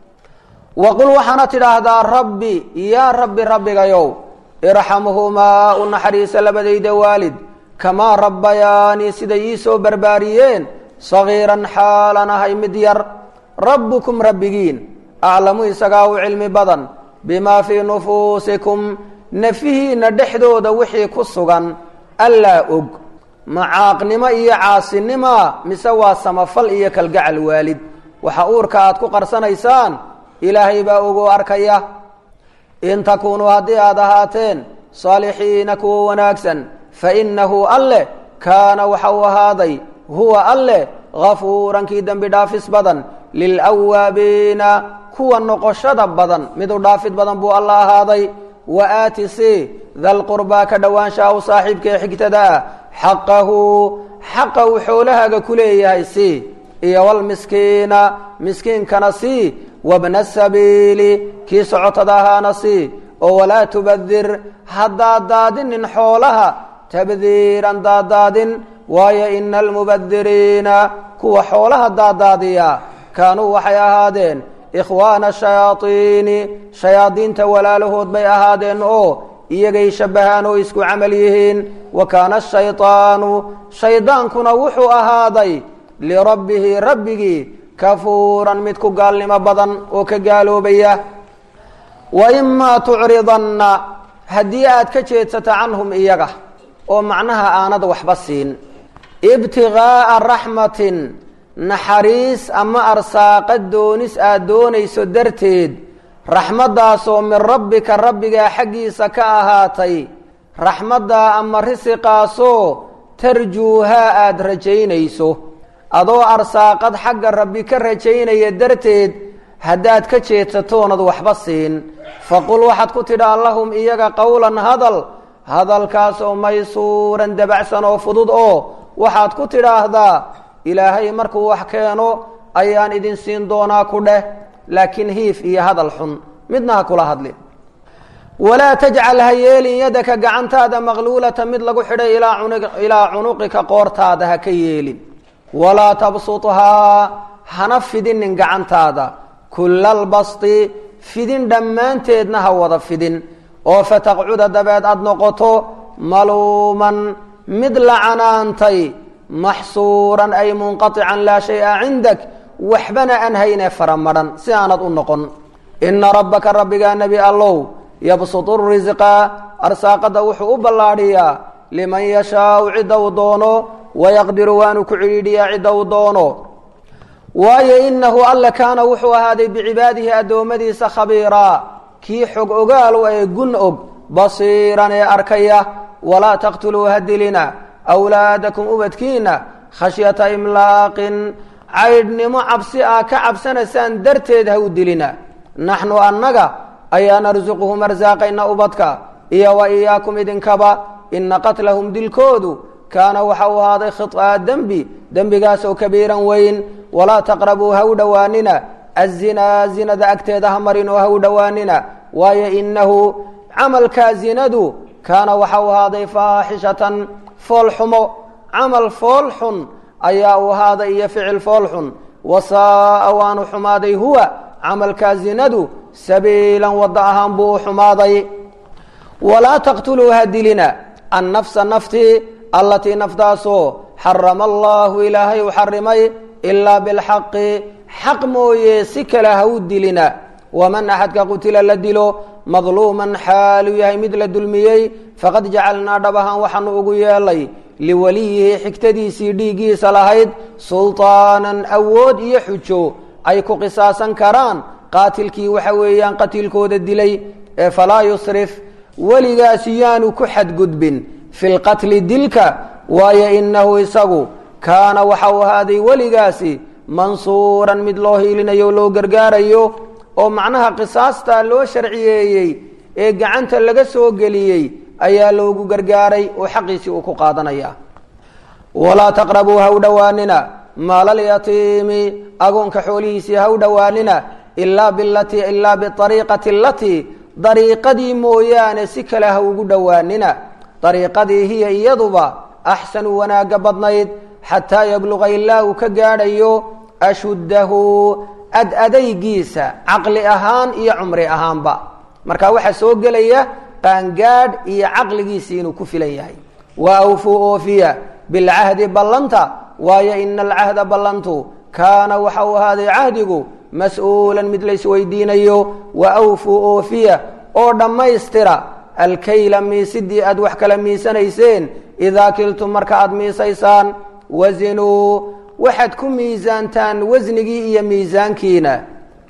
waqul waxaana tidhaahdaa rabbi yaa rabbi rabbigayow irxamhumaa u naxariisa labadayda waalid kamaa rabbayaanii siday ii soo barbaariyeen sagiiran xaalan ahay mid yar rabbukum rabbigiin aclamu isagaa u cilmi badan bimaa fii nufuusikum nafihiina dhexdooda wixii ku sugan allaa og macaaqnimo iyo caasinima mise waa samafal iyo kalgacal waalid waxa uurka aad ku qarsanaysaan ilaahay baa ogoo arkaya in takuunuu haddii aad ahaateen saalixiina kuwa wanaagsan fa innahu alleh kaana waxa uu ahaaday huwa alleh hafuuran kii dembi dhaafis badan lilawaabiina kuwa noqoshada badan mid u dhaafid badan buu alla ahaaday wa aati si dalqurbaa ka dhowaanshaha u saaxiibka ee xigtada ah xaqahu xaqa uu xoolahaaga ku leeyahay si iyo walmiskiina miskiinkana si wabna sabiili kii socotada ahaana si oo walaa tubadir ha daadaadinin xoolaha tabdiiran daadaadin waayo ina almubadiriina kuwa xoolaha daadaadiya kaanuu waxay ahaadeen ikhwaana shayaaiini shayaadiinta walaalahood bay ahaadeen oo iyagay shabbahaan oo isku camal yihiin wa kaana ashayطaanu shaydaankuna wuxuu ahaaday lirabbihi rabbigii kafuuran mid ku gaalnimo badan oo ka gaaloobaya wa imaa tucridanna haddii aad ka jeedsato canhum iyaga oo macnaha aanad waxba siin ibtigaaa raxmatin naxariis ama arsaaqa doonis aad doonayso darteed raxmaddaasoo min rabbika rabbigaa xaggiisa ka ahaatay raxmaddaa ama risiqaasoo tarjuuhaa aada rajaynayso adoo arsaaqad xagga rabbi ka rajaynaya darteed haddaad ka jeedsatoonad waxba siin faqul waxaad ku tidhaa lahum iyaga qowlan hadal hadalkaasoo maysuuran dabacsan oo fudud oo waxaad ku tidhaahdaa ilaahay markuu wax keeno ayaan idin siin doonaa ku dheh laakiin hiif iyo hadal xun midna ha kula hadlin walaa tajcal ha yeelin yadaka gacantaada maqluulata mid lagu xidhay ilaa cunuqika qoortaada ha ka yeelin walaa tabsuthaa hana fidinin gacantaada kullalbasti fidin dhammaanteedna ha wada fidin oo fataqcuda dabeed aada noqoto maluuman mid la canaantay maxsuuran ay munqaican laa shay-a cindak waxbana aan haynee faramadhan si aanad u noqon ina rabbaka rabbigaa nebi allow yabsutu risqa arsaaqada wuxuu u ballaadhiyaa liman yashaau cidda uu doono wayaqdiru waanu ku cidhiidhiyaa cidda uu doono waayo inahu alla kaana wuxuu ahaaday bicibaadihi addoommadiisa khabiiraa kii xog ogaalu ee gun og basiiran ee arkaya walaa taqtuluu hadilina awlaadakum ubadkiina khashyata imlaaqin caydhnimo cabsi ah ka cabsanaysaan darteed ha u dilina naxnu annaga ayaa narsuquhum arsaaqayna ubadka iyo wa iyaakum idinkaba ina qatlahum dilkoodu kaana waxa uu ahaaday khiطaa dembi dembigaasoo kabiiran weyn walaa taqrabuu ha u dhowaanina azinaa zinada agteeda ha marin oo ha u dhowaanina waayo inahu camalkaa zinadu kaana waxa uu ahaaday faaxishatan foolxumo camal fool xun ayaa uu ahaaday iyo ficil fool xun wasaaa waanu xumaaday huwa camalkaa zinadu sabiilan wadda ahaan buu u xumaaday walaa taqtuluu ha dilina annafsa naftii allatii naftaasoo xarama allaahu ilaahay u xarimay ilaa bilxaqi xaq mooye si kale ha u dilina waman axadka qutila la dilo madluuman xaaluu yahay mid la dulmiyey faqad jacalnaa dhabahan waxaanu ugu yeelay liwaliyihi xigtadiisii dhiiggiisa lahayd sulطaanan awood iyo xujo ay ku qisaasan karaan qaatilkii waxa weeyaan qatiilkooda dilay ee falaa yusrif weligaasi yaanu ku xadgudbin fi lqatli dilka waayo inahu isagu kaana waxa uu ahaaday weligaasi mansuuran mid loo hiilinayo o loo gargaarayo oo macnaha qisaastaa loo sharciyeeyey ee gacanta laga soo geliyey ayaa loogu gargaaray oo xaqiisii uu ku qaadanaya walaa taqrabuu ha u dhowaanina maalalyatiimi agoonka xoolihiisii ha u dhowaanina ilaa bilatii ilaa biariiqati alatii dariiqadii mooyaane si kale ha ugu dhowaanina dariiqadii hiya iyaduba axsanu wanaagga badnayd xataa yabluqa ilaa uu ka gaadhayo ashuddahu ad adaygiisa caqli ahaan iyo cumri ahaanba marka waxaa soo gelaya qaangaadh iyo caqligiisii inuu ku filan yahay wa awfuu oofiya bilcahdi ballanta waayo ina alcahda ballantu kaana waxa uu ahaaday cahdigu mas-uulan mid laysweydiinayo wa awfuu oofiya oo dhammaystira alkayla miisidii aad wax kala miisanayseen idaa kiltum marka aada miisaysaan wazinuu waxaad ku miisaantaan wasnigii iyo miisaankiina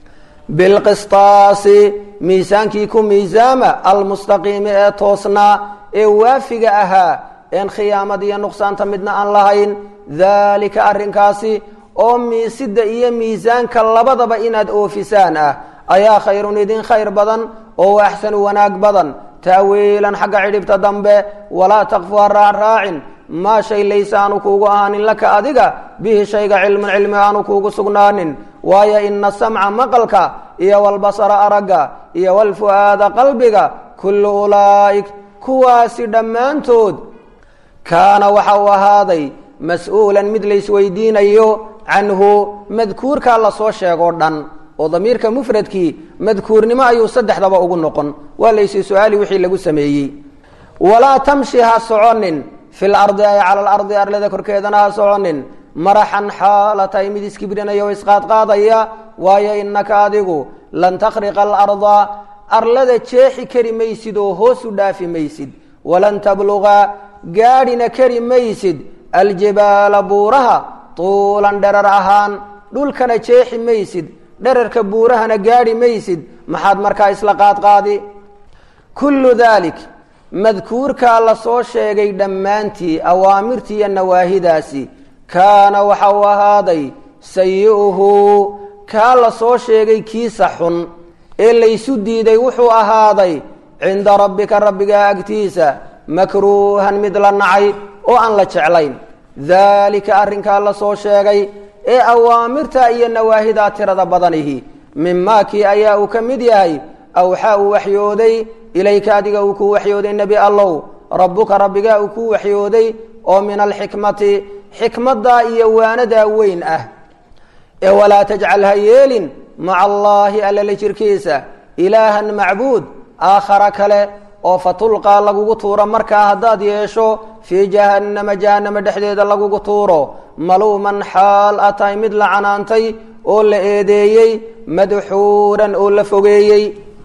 bilqistaasi miisaankii ku miisaama almustaqiimi ee toosnaa ee waafiga ahaa een khiyaamad iyo nuqsaanta midna aan lahayn daalika arrinkaasi oo miisida iyo miisaanka labadaba inaad oofisaan ah ayaa khayrun idin khayr badan oo axsanu wanaag badan taawiilan xagga cidhibta dambe walaa takfu ha raacraacin maa shay laysa aanu kuugu ahaanin laka adiga bihi shayga cilmun cilmi aanu kuugu sugnaanin waayo ina samca maqalka iyo walbasara aragga iyo walfu'aada qalbiga kullu ulaa'ik kuwaasi dhammaantood kaana waxa uu ahaaday mas-uulan mid laysweydiinayo canhu madkuurkaa lasoo sheegoo dhan oo damiirka mufradkii madkuurnimo ayuu saddexdaba ugu noqon waa laysi su-aali wixii lagu sameeyey walaa tamshi ha soconin fil ardi ay cala alardi arlada korkeedana ha soconin maraxan xaala tahay mid iskibrinaya oo isqaadqaadaya waayo innaka adigu lan takhriqa alarda arlada jeexi kari maysid oo hoosu dhaafi maysid walan tabluga gaadhina kari maysid aljibaala buuraha tuulan dherar ahaan dhulkana jeexi maysid dherarka buurahana gaadhi maysid maxaad markaa isla qaadqaadi kullu dalik madkuurkaa lasoo sheegay dhammaantii awaamirtii iyo nawaahidaasi kaana waxa uu ahaaday sayi'uhu kaa lasoo sheegay kiisa xun ee laysu diiday wuxuu ahaaday cinda rabbika rabbigaa agtiisa makruuhan mid la nacay oo aan la jeclayn daalika arrinkaa lasoo sheegay ee awaamirta iyo nawaahidaa tirada badanihi mimaa kii ayaa uu ka mid yahay awxaa uu waxyooday ilayka adiga uu kuu waxyooday nebi allow rabbuka rabbigaa uu kuu waxyooday oo min alxikmati xikmaddaa iyo waanadaa weyn ah ee walaa tajcal ha yeelin maca allaahi allala jirkiisa ilaahan macbuud aakhara kale oo fatulqaa lagugu tuuro markaa haddaad yeesho fii jahannama jahannama dhexdeeda lagugu tuuro maluuman xaal a tahay mid la canaantay oo la eedeeyey madxuuran oo la fogeeyey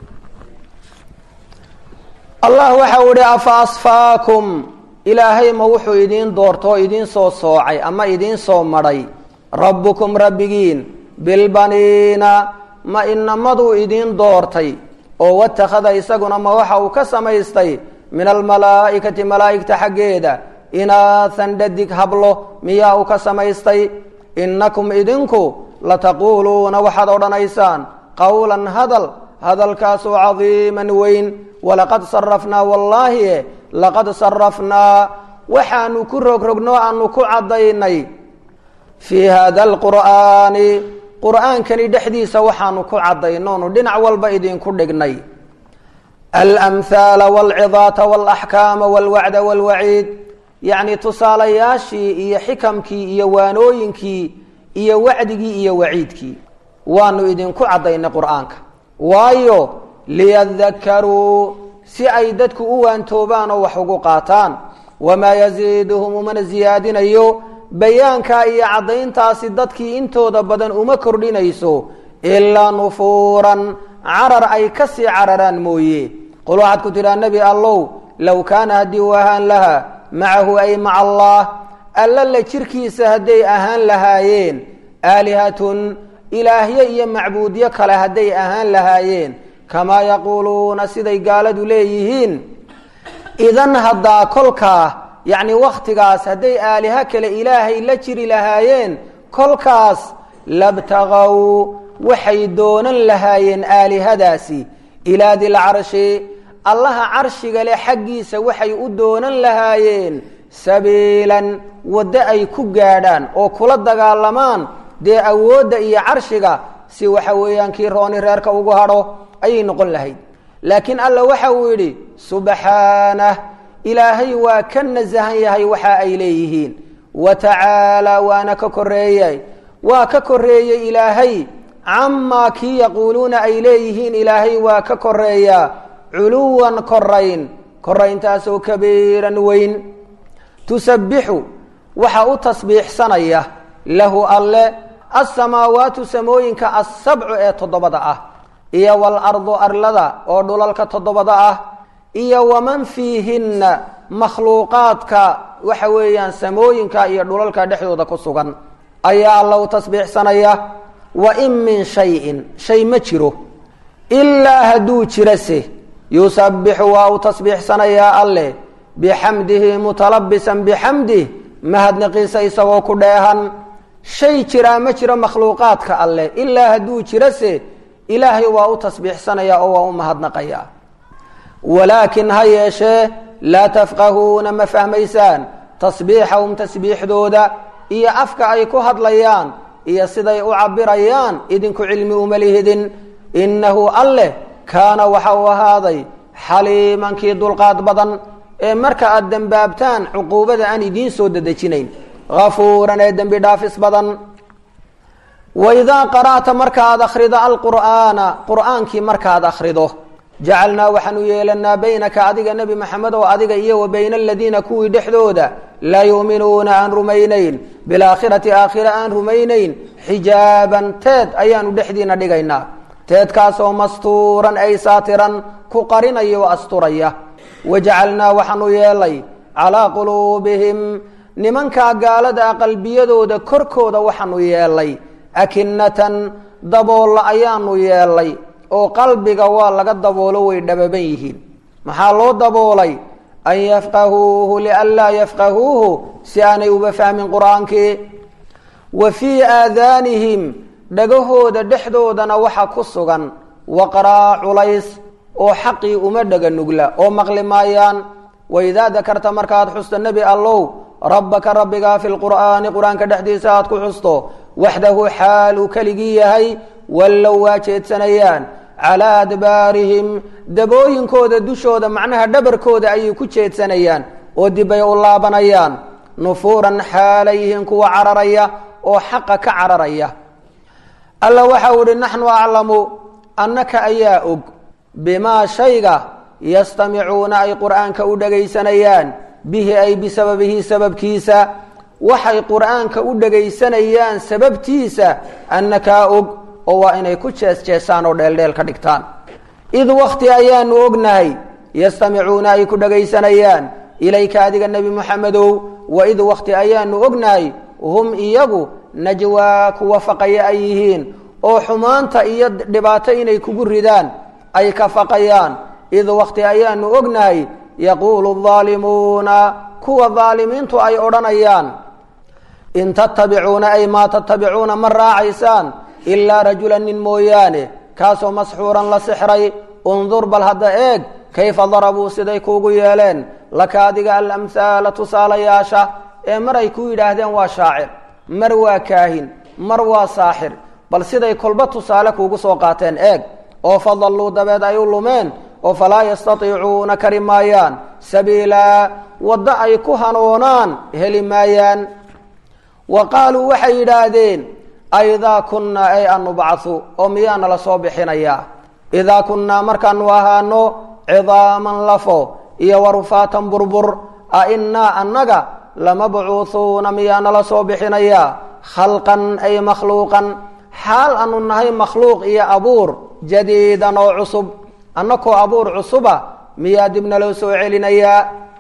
allah waxa uu ihi afa asfaakum ilaahay ma wuxuu idiin doortoo idiin soo soocay ama idiin soo madhay rabbukum rabbigiin bilbaniina ma inamaduu idiin doortay oo watakhada isaguna ma waxa uu ka samaystay min almalaa'ikati malaa'igta xaggeeda inaahan dhadig hablo miyaa uu ka samaystay innakum idinku lataquuluuna waxaad odhanaysaan qowlan hadal hadalkaasoo cadiiman weyn walaqad sarafnaa wallaahi laqad sarafnaa waxaanu ku rogrogno aanu ku caddaynay fii hada alqur'aani qur'aankani dhexdiisa waxaanu ku caddaynoonu dhinac walba idinku dhignay alamhaala walcidaata walaxkaama walwacda walwaciid yacni tusaalayaashii iyo xikamkii iyo waanooyinkii iyo wacdigii iyo waciidkii waanu idinku caddaynay qur'aanka waayo liyadakaruu si ay dadku u waantoobaan oo wax ugu qaataan wamaa yasiiduhum umana siyaadinayo bayaankaa iyo caddayntaasi dadkii intooda badan uma kordhinayso ilaa nufuuran carar ay ka sii cararaan mooye qul waxaad ku tidhaha nebi allow low kaana haddii uu ahaan lahaa macahu ay maca allah alla la jirkiisa hadday ahaan lahaayeen aalihatun ilaahye iyo macbuudyo kale hadday ahaan lahaayeen kamaa yaquuluuna siday gaaladu leeyihiin idan haddaa kolkaa yacni wakhtigaas hadday aaliha kale ilaahay la jiri lahaayeen kolkaas labtagaw waxay doonan lahaayeen aalihadaasi ilaa dilcarshi allaha carshiga leh xaggiisa waxay u doonan lahaayeen sabiilan waddo ay ku gaadhaan oo kula dagaalamaan dee awoodda iyo carshiga si waxa weeyaan kii rooni reerka ugu hadho ayay noqon lahayd laakiin alla waxa uu yidhi subxaanah ilaahay waa ka nasahan yahay waxa ay leeyihiin wa tacaalaa waana ka koreeyay waa ka koreeyey ilaahay camaa kii yaquuluuna ay leeyihiin ilaahay waa ka koreeyaa culuwan korayn korayntaasoo kabiiran weyn tusabbixu waxa u tasbiixsanaya lahu alle alsamaawaatu samooyinka assabcu ee toddobada ah iyo walardu arlada oo dhulalka toddobada ah iyo waman fiihinna makhluuqaadka waxa weeyaan samooyinka iyo dhulalka dhexdooda ku sugan ayaa alla u tasbiixsanaya wa in min shayin shay ma jiro ilaa hadduu jirase yusabbixu waa uu tasbiixsanayaa alleh bixamdihi mutalabisan bixamdih mahadnaqiisa isagoo ku dheehan shay jiraa ma jiro makhluuqaadka alleh ilaa hadduu jirase ilaahay waa u tasbiixsanaya oo waa u mahadnaqaya walaakin ha yeeshee laa tafqahuuna ma fahmaysaan tasbiixahum tasbiixdooda iyo afka ay ku hadlayaan iyo siday u cabirayaan idinku cilmi uma lihidin innahu alleh kaana waxa uu ahaaday xaliimankii dulqaad badan ee marka aada dembaabtaan cuquubada aan idiin soo dedejinayn hafuuran ee dembi dhaafis badan waidaa qara'ta markaaad akhrido alqur'aana qur'aankii markaad akhrido jacalnaa waxaanu yeelanaa baynaka adiga nebi maxamed oo adiga iyo wa bayna aladiina kuwii dhexdooda laa yuuminuuna aan rumaynayn bilaakhirati aakhira aan rumaynayn xijaaban teed ayaanu dhexdiina dhigaynaa teedkaasoo mastuuran ay saatiran ku qarinaya oo asturaya wajacalnaa waxaanu yeelay calaa quluubihim nimankaa gaalada a qalbiyadooda korkooda waxaanu yeelay akinatan daboolla ayaanu yeelay oo qalbiga waa laga daboolo way dhababan yihiin maxaa loo daboolay an yafqahuuhu lianlaa yafqahuuhu si aanay uba fahmin qur-aankii wa fii aadaanihim dhagahooda dhexdoodana waxa ku sugan waqraa culays oo xaqii uma dhaga nugla oo maqli maayaan waidaa dakarta markaad xusto nebi allow rabbaka rabbigaa fi lqur'aani qur-aanka dhexdiisa aad ku xusto waxdahu xaal uu keligii yahay wallow waa jeedsanayaan calaa adbaarihim dabooyinkooda dushooda macnaha dhabarkooda ayay ku jeedsanayaan oo dibbay u laabanayaan nufuuran xaalayhiin kuwa cararaya oo xaqa ka cararaya alla waxa uu ihi naxnu aclamu annaka ayaa og bimaa shayga yastamicuuna ay qur'aanka u dhagaysanayaan bihi ay bisababihi sababkiisa waxay qur'aanka u dhagaysanayaan sababtiisa annakaa og oo waa inay ku jees-jeesaan oo dheeldheel ka dhigtaan id wakti ayaanu ognahay yastamicuuna ay ku dhagaysanayaan ilayka adiga nebi moxamedow wa id wakti ayaanu ognahay hum iyagu najwaa kuwa faqaya ay yihiin oo xumaanta iyo dhibaato inay kugu ridaan ay ka faqayaan id wakti ayaanu ognahay yaquulu aalimuuna kuwa daalimiintu ay odhanayaan in tattabicuuna ay maa tattabicuuna ma raacaysaan ilaa rajulan nin mooyaane kaasoo masxuuran la sixray undur bal hadda eeg kayfa darabuu siday kuugu yeeleen laka adiga alamhaala tusaalayaasha ee mar ay ku yidhaahdeen waa shaacir mar waa kaahin mar waa saaxir bal siday kolba tusaale kuugu soo qaateen eeg oo fadalluu dabeed ay u lumeen oo falaa yastatiicuuna kari maayaan sabiilaa waddo ay ku hanuunaan heli maayaan wa qaaluu waxay yidhaahdeen aidaa kunnaa ay an nubcahu oo miyaa nala soo bixinayaa idaa kunnaa markaanu ahaano cidaaman lafo iyo warufaatan burbur a innaa annaga lamabcuuhuuna miyaa nala soo bixinayaa khalqan ay makhluuqan xaal aanu nahay makhluuq iyo abuur jadiidan oo cusub annakoo abuur cusuba miyaa dib naloo soo celinayaa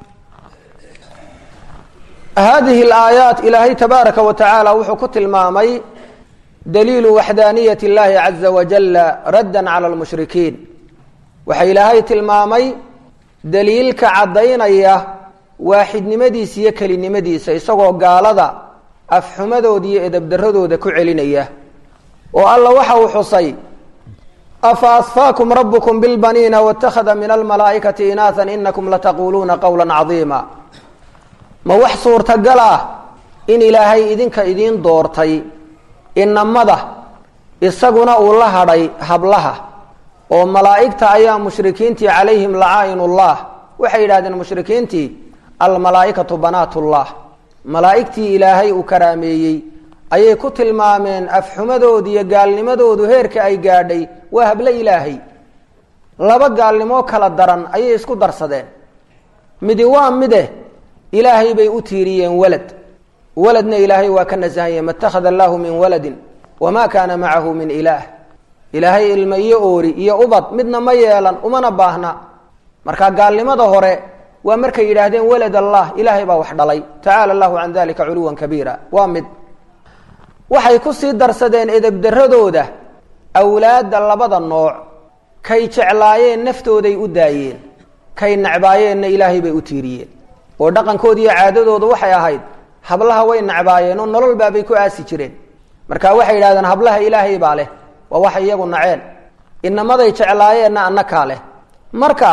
hadihi alaayaat ilaahay tabaaraka wa tacaala wuxuu ku tilmaamay daliilu waxdaaniyat اllahi caza wajala radda cala lmushrikiin waxaa ilaahay tilmaamay daliilka caddaynaya waaxidnimadiisa iyo kelinimadiisa isagoo gaalada afxumadooda iyo edabdaradooda ku celinaya oo alla waxa uu xusay afa asfaakum rabbukum bilbaniina wاtakhada min almalaa'ikati inaaan inakum lataquuluuna qowla cadiima ma wax suurtagal ah in ilaahay idinka idiin doortay inamada isaguna uu la hadhay hablaha oo malaa'igta ayaa mushrikiintii calayhim lacaain ullah waxay yidhahdeen mushrikiintii almalaa'ikatu banaatullah malaa'igtii ilaahay uu karaameeyey ayay ku tilmaameen afxumadoodu iyo gaalnimadoodu heerka ay gaadhay waa hablo ilaahay laba gaalnimoo kala daran ayay isku darsadeen midi waa mide ilaahay bay u tiiriyeen walad waladna ilaahay waa ka nasahanye ma اtakhada allahu min waladin wama kaana macahu min ilaah ilaahay ilma iyo oori iyo ubad midna ma yeelan umana baahna marka gaalnimada hore waa markay yidhaahdeen walad allah ilaahay baa wax dhalay tacaala allahu can dalika culuwan kabiira waa mid waxay kusii darsadeen edebdaradooda awlaadda labada nooc kay jeclaayeen naftooday u daayeen kay necbaayeenna ilaahay bay u tiiriyeen oo dhaqankooda iyo caadadooda waxay ahayd hablaha way necbaayeen oo nolol baabay ku aasi jireen marka waxay yidhahdeen hablaha ilaahay baa leh waa waxay iyagu naceen inamaday jeclaayeenna annakaa leh marka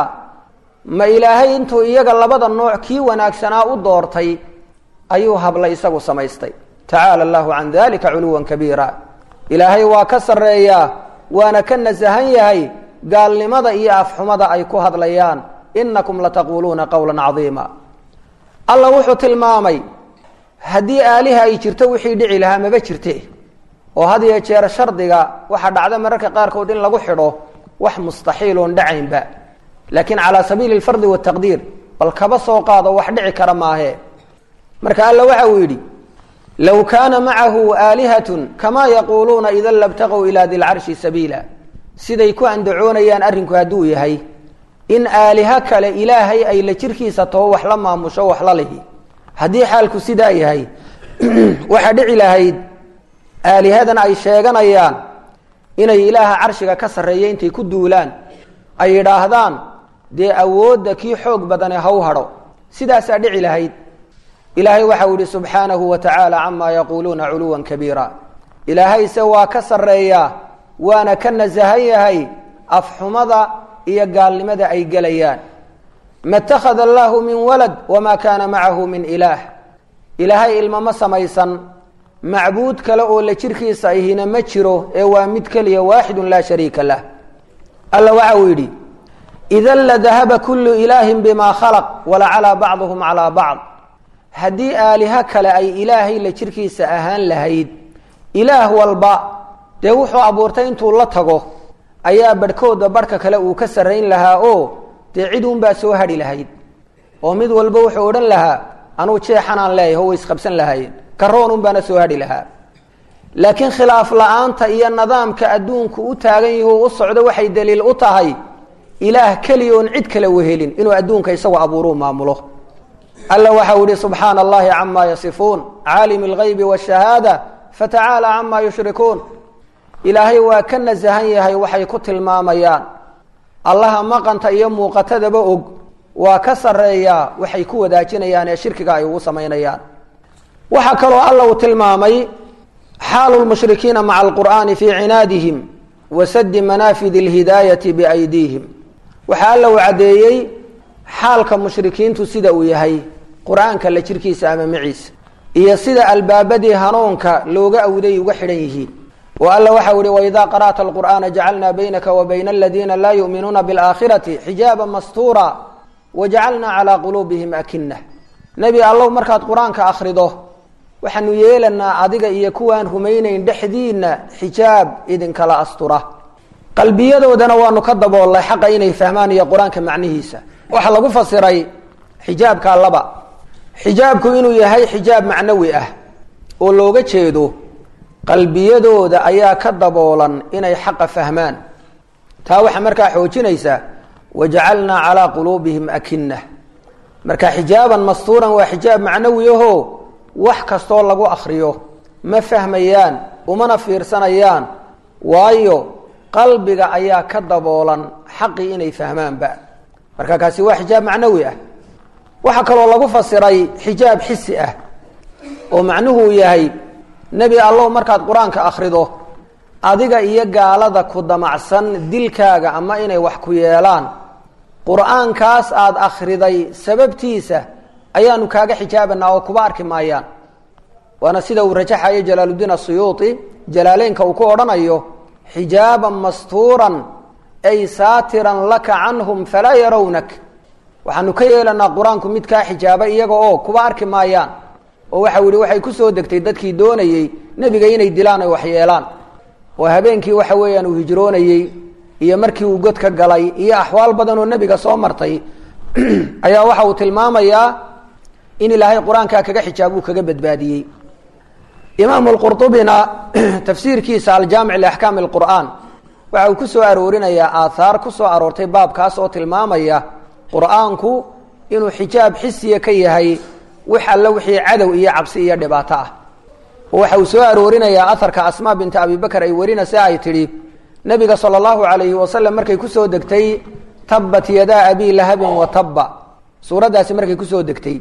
ma ilaahay intuu iyaga labada nooc kii wanaagsanaa u doortay ayuu habla isagu samaystay tacaala allahu can dalika culuwan kabiira ilaahay waa ka sarreeyaa waana ka nasahan yahay gaalnimada iyo afxumada ay ku hadlayaan inakum lataquuluuna qowla cadiima alla wuxuu tilmaamay haddii aaliha ay jirto wixii dhici lahaa maba jirte oo had iyo jeer shardiga waxaa dhacda mararka qaarkood in lagu xidho wax mustaxiil oon dhacaynba laakiin calaa sabiili lfardi wataqdiir bal kaba soo qaado wax dhici kara maahe marka alla waxa uu yidhi low kaana macahu aalihatun kamaa yaquuluuna idan labtaqow ilaa dilcarshi sabiila siday ku andacoonayaan arrinku hadduu yahay in aaliho kale ilaahay ay la jirkiisa taho wax la maamusho wax la lihi haddii xaalku sidaa yahay waxaa dhici lahayd aalihadan ay sheeganayaan inay ilaaha carshiga ka sarreeya intay ku duulaan ay yidhaahdaan dee awoodda kii xoog badane haw hadho sidaasaa dhici lahayd ilaahay waxau yihi subxaanahu wa tacaala camaa yaquuluuna culuwan kabiira ilaahayse waa ka sarreeyaa waana ka nasahan yahay afxumada iyo gaalnimada ay gelayaan ma اtakhada allahu min walad wama kaana macahu min ilaah ilaahay ilmo ma samaysan macbuud kale oo la jirkiisa ahina ma jiro ee waa mid keliya waaxidu laa shariika lah alla waxa uu yidhi idan ladahaba kulu ilaahin bima khalaq walacalaa bacduhum calaa bacd haddii aaliho kale ay ilaahay la jirkiisa ahaan lahayd ilaah walba dee wuxuu abuurtay intuu la tago ayaa barhkooda barhka kale uu ka sarrayn lahaa oo dee cid uunbaa soo hadhi lahayd oo mid walba wuxuu odhan lahaa anuu jeexanaan leeyahy o way isqabsan lahaayeen karoon unbaana soo hadhi lahaa laakiin khilaaf la-aanta iyo nidaamka adduunku u taagan yahi u socdo waxay daliil u tahay ilaah keliya oon cid kale wehelin inuu adduunka isagu abuuruu maamulo alla waxau yihi subxaana allahi camaa yasifuun caalimi algaybi waashahaada fatacaala camaa yushrikuun ilaahay waa ka nasahan yahay waxay ku tilmaamayaan allaha maqanta iyo muuqatadaba og waa ka sarreeyaa waxay ku wadaajinayaan ee shirkiga ay ugu samaynayaan waxaa kaloo alla uu tilmaamay xaalu lmushrikiina maca alqur'aani fii cinaadihim wa sadi manaafidi alhidaayati biaydiihim waxaa alla uu caddeeyey xaalka mushrikiintu sida uu yahay qur-aanka la jirkiisa ama maciisa iyo sida albaabadii hanuunka looga awday uga xidhan yihiin oo alla waxau ihi waidaa qara'ta alqur'aana jacalnaa baynaka wa bayna aladiina laa yu'minuuna bialaakhirati xijaaba mastuura wajacalnaa calaa quluubihim akina nebi allow markaad qur-aanka akhrido waxaanu yeelanaa adiga iyo kuwaan rumaynayn dhexdiinna xijaab idinkala astura qalbiyadoodana waanu ka daboolnay xaqa inay fahmaan iyo qur-aanka macnihiisa waxaa lagu fasiray xijaabka laba xijaabku inuu yahay xijaab macnawi ah oo looga jeedo qalbiyadooda ayaa ka daboolan inay xaqa fahmaan taa waxaa markaa xoojinaysaa wajacalnaa calaa quluubihim akina marka xijaaban mastuuran waa xijaab macnawi aho wax kastoo lagu akriyo ma fahmayaan umana fiirsanayaan waayo qalbiga ayaa ka daboolan xaqii inay fahmaanba marka kaasi waa xijaab macnawi ah waxaa kaloo lagu fasiray xijaab xisi ah oo macnuhu yahay nebi allow markaad qur-aanka akhrido adiga iyo gaalada ku damacsan dilkaaga ama inay wax ku yeelaan qur-aankaas aada akhriday sababtiisa ayaanu kaaga xijaabanaa oo kuba arki maayaan waana sida uu rajaxayo jalaaluddiin asuyuuti jalaaleynka uu ku odhanayo xijaaban mastuuran ay saatiran laka canhum falaa yarawnak waxaanu ka yeelanaa qur-aanku mid kaa xijaaba iyaga oo kuba arki maayaan oo waxau yihi waxay kusoo degtay dadkii doonayey nebiga inay dilaan oy waxyeelaan oo habeenkii waxa weeyaan uu hijroonayey iyo markii uu godka galay iyo axwaal badan oo nebiga soo martay ayaa waxa uu tilmaamayaa in ilaahay qur-aankaa kaga xijaab uu kaga badbaadiyey imaamu lqurطubina tafsiirkiisa aljaamic liaxkaami اlqur'aan waxa uu ku soo aroorinayaa aathaar ku soo aroortay baabkaas oo tilmaamaya qur'aanku inuu xijaab xisiya ka yahay wix alle wixii cadow iyo cabsi iyo dhibaato ah oo waxa uu soo aroorinayaa aharka asmaa binta abi bakr ay warinaysa ay tidhi nabiga sala allahu alayhi wasalam markay kusoo degtay tabbat yadaa abi lahabin wa tabba suuraddaasi markay kusoo degtay